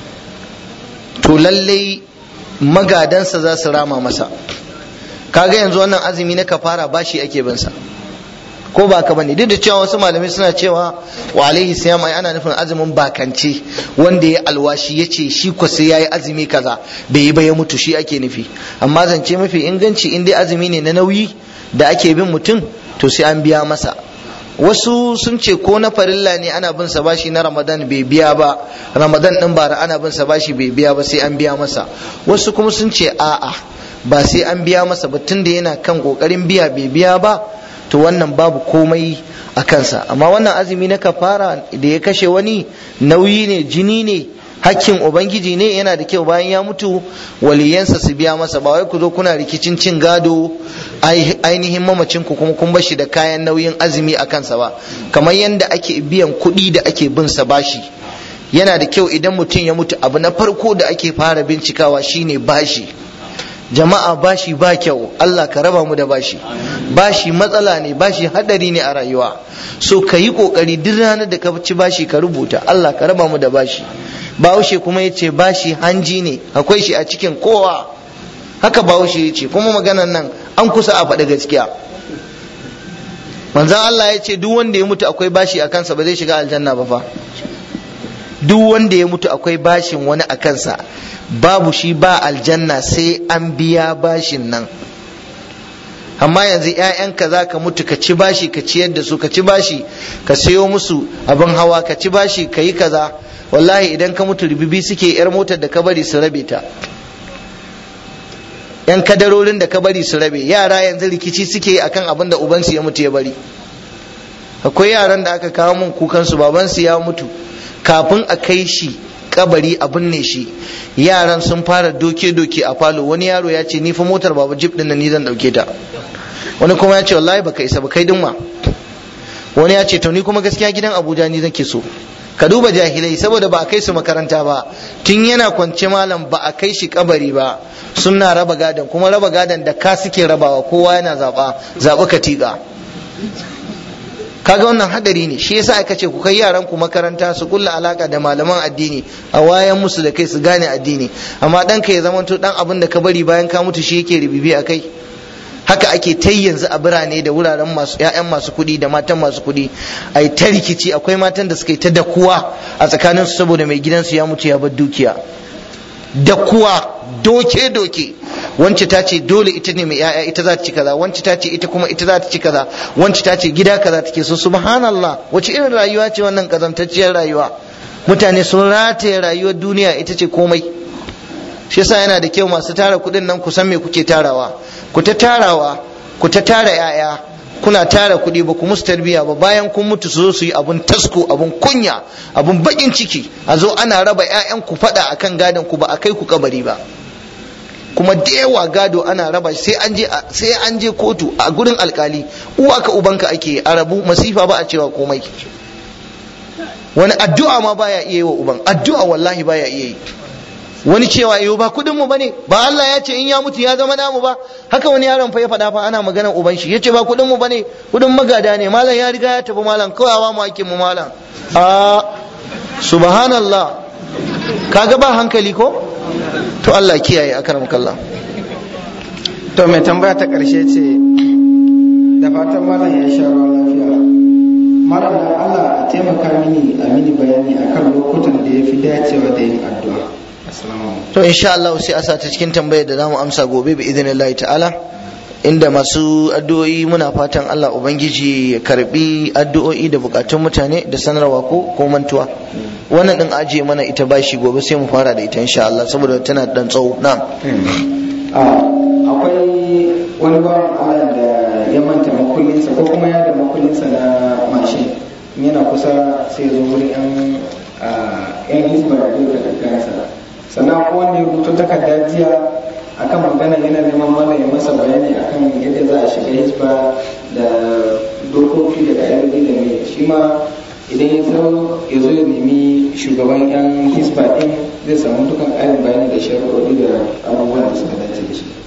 to lallai magadansa za su rama masa kaga yanzu wannan azumi na kafara bashi ake bin sa ko ba ka bane duk da cewa wasu malamai suna cewa wa alaihi siyam ai ana nufin azumin bakance wanda ya alwashi ya ce shi ko sai yayi azumi kaza bai yi ba ya mutu shi ake nufi amma zance mafi inganci in dai azumi ne na nauyi da ake bin mutum to sai an biya masa wasu sun ce ko na farilla ne ana bin sa bashi na ramadan bai biya ba ramadan din bara ana bin sa bashi bai biya ba sai an biya masa wasu kuma sun ce a'a ba sai an biya masa ba tunda yana kan kokarin biya bai biya ba to wannan babu komai a kansa amma wannan azumi na kafara da ya kashe wani nauyi ne jini ne hakkin ubangiji ne yana da kyau bayan ya mutu waliyansa su biya masa ba wai ku zo kuna rikicin cin gado ainihin mamacin ku kuma kun bashi da kayan nauyin azumi a kansa ba kamar yadda ake biyan kuɗi da ake bin sa bashi yana da kyau idan mutum ya mutu abu na farko da ake fara bincikawa shine bashi jama'a bashi ba kyau Allah ka raba mu da bashi bashi matsala ne bashi hadari ne a rayuwa so ka yi kokari duk ranar da ka ci bashi ka rubuta Allah ka raba mu da bashi bahaushe kuma ya ce bashi hanji ne akwai shi a cikin kowa haka bahaushe ya ce kuma maganan nan an kusa a faɗi gaskiya manzan Allah ya ce duk wanda ya mutu akwai bashi a kansa ba zai shiga aljanna ba fa duk wanda ya mutu akwai bashin wani a kansa babu shi ba aljanna sai an biya bashin nan amma yanzu ‘ya'yanka za ka mutu ka ci bashi ka ciyar da su ka ci bashi ka sayo musu abin hawa ka ci bashi ka yi kaza wallahi idan ka mutu ribibi suke yar motar da ka bari su rabe ta yan kadarorin da ka bari su rabe yara yanzu rikici suke akan abin da ubansu ya mutu ya bari akwai yaran da aka kawo mun kukansu babansu ya mutu kafin a kai shi kabari a binne shi yaran sun fara doke-doke a falo wani yaro ya ce ni fa motar baba jip din nan ni zan dauke ta wani kuma ya ce wallahi baka isa ba kai dinma wani ya ce to ni kuma gaskiya gidan abuja ni zan ke so ka duba jahilai saboda ba a kai su makaranta ba tun yana kwance malam ba a kai shi kabari ba suna raba gadon kuma raba gadon da ka suke rabawa kowa yana zaba zaɓi katiga kaga wannan hadari ne shi yasa aka ce ku kai yaran ku makaranta su kulla alaka da malaman addini a wayan musu da kai su gane addini amma ɗanka ya zamanto dan abin da ka bari bayan ka mutu shi yake ribibi a kai haka ake ta yanzu a birane da wuraren masu ƴaƴan masu kuɗi da matan masu kuɗi a yi ta rikici akwai matan da suka yi ta dakuwa a tsakaninsu saboda mai gidansu ya mutu ya bar dukiya dakuwa doke doke wance ta ce dole ita ne mai ƴaƴa ita za ta ci kaza wance ta ce ita kuma ita za ta ci kaza wance ta ce gida kaza take so subhanallah wace irin rayuwa ce wannan kazantacciyar rayuwa mutane sun rataye rayuwar duniya ita ce komai shi yasa yana da kyau masu tara kuɗin nan ku san me kuke tarawa ku ta tarawa ku ta tara yaya kuna tara kuɗi ba ku musu tarbiyya ba bayan kun mutu su zo su yi abun tasko abun kunya abun bakin ciki a zo ana raba ƴaƴan ku faɗa akan gadon ku ba a kai ku kabari ba kuma da yawa gado ana raba sai an je sai an je kotu a gurin alkali uwa ka ubanka ake a rabu masifa ba a cewa komai wani addu'a ma baya iya yi wa uban addu'a wallahi baya iya yi wani cewa yau ba kudin mu bane ba Allah ya ce in ya mutu ya zama namu ba haka wani yaron fa ya faɗa fa ana maganar uban shi yace ba kudin mu bane kudin magada ne malam ya riga ya tafi malam kawai ba mu ake mu malam a subhanallah kaga ba hankali ko to Allah kiyaye akaram kallah to mai tambaya ta karshe ce da fatan malam ya sha ruwan lafiya malam da Allah a taimaka mini a mini bayani akan lokutan da ya fi dacewa da yin addu'a to insha Allah sai a sa ta cikin tambayar da zamu amsa gobe bi idinillahi ta'ala inda masu addu'o'i muna fatan Allah ubangiji ya karbi addu'o'i da bukatun mutane da sanarwa ko ko mantuwa wannan din ajiye mana ita bashi gobe sai mu fara da ita insha Allah saboda tana dan tsawo na'am akwai wani bawan Allah da ya manta makullinsa ko kuma ya da makullinsa na mashin yana kusa sai zo wurin yan yan hisba da da kansa sannan ko wanda ya rubuta takarda jiya akan magana yana neman mana ya masa bayani akan yadda za a shiga hisba da dokoki da ka'idoji da mai shi ma idan ya zo ya zo ya nemi shugaban yan hisba din zai samu dukan ƙarin bayani da sharuɗoɗi da abubuwan da suka dace da shi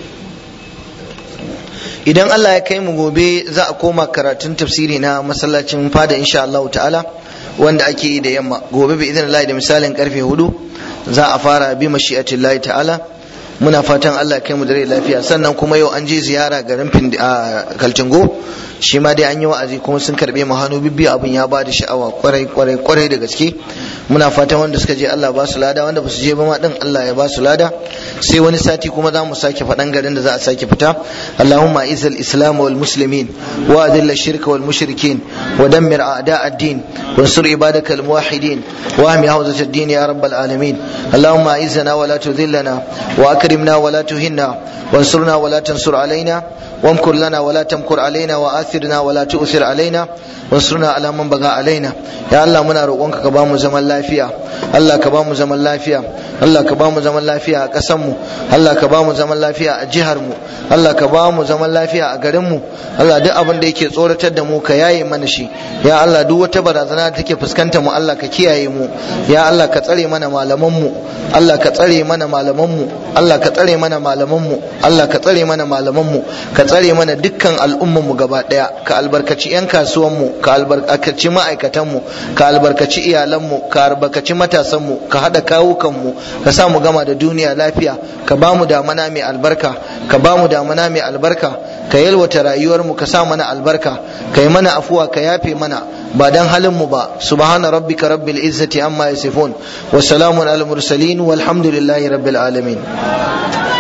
idan Allah ya kai mu gobe za a koma karatun tafsiri na masallacin fada insha Allah ta'ala wanda ake yi da yamma gobe bi idan Allah da misalin karfe hudu za a fara bi mashi'atillahi ta'ala muna fatan Allah kai mu da rai lafiya sannan kuma yau an je ziyara garin Kaltingo shi ma dai an yi wa'azi kuma sun karbe mu hannu bibbiyu abin ya ba da sha'awa kwarai kwarai kwarai da gaske muna fatan wanda suka je Allah ba su lada wanda ba su je ba ma din Allah ya ba su lada sai wani sati kuma za mu sake faɗan garin da za a sake fita Allahumma izal islam wal muslimin wa adilla shirka wal mushrikin wa dammir a'da ad-din wansur ibadaka al muwahhidin wa ahmi hawzat ad-din ya rabbal alamin Allahumma izzana wa la tudhillana wa akrimna wa la tuhinna وانصرنا ولا تنصر علينا وامكر لنا ولا تمكر علينا وآثرنا ولا تؤثر علينا وانصرنا على من بغى علينا يا الله منا roƙonka ka bamu zaman lafiya Allah ka bamu zaman lafiya Allah ka bamu zaman lafiya a ƙasar mu Allah ka bamu zaman lafiya a jihar mu Allah ka bamu zaman lafiya a garin mu Allah duk abin da yake tsoratar da mu ka yaye mana shi ya Allah duk wata barazana da take fuskanta mu Allah ka kiyaye mu ya Allah ka tsare mana malaman mu Allah ka tsare mana malaman mu Allah ka tsare mana malaman mu Allah ka tsare mana malaman mu ka tsare mana dukkan al'umman mu gaba daya ka albarkaci yan kasuwan mu ka albarkaci ma'aikatan mu ka albarkaci iyalan mu ka albarkaci matasan mu ka hada kawukan mu ka sa mu gama da duniya lafiya ka ba mu damana mai albarka ka ba mu damana mai albarka ka yalwata rayuwar mu ka sa mana albarka ka yi mana afuwa ka yafe mana ba dan halin mu ba subhana rabbika rabbil izzati amma yasifun wa salamun al mursalin walhamdulillahi rabbil alamin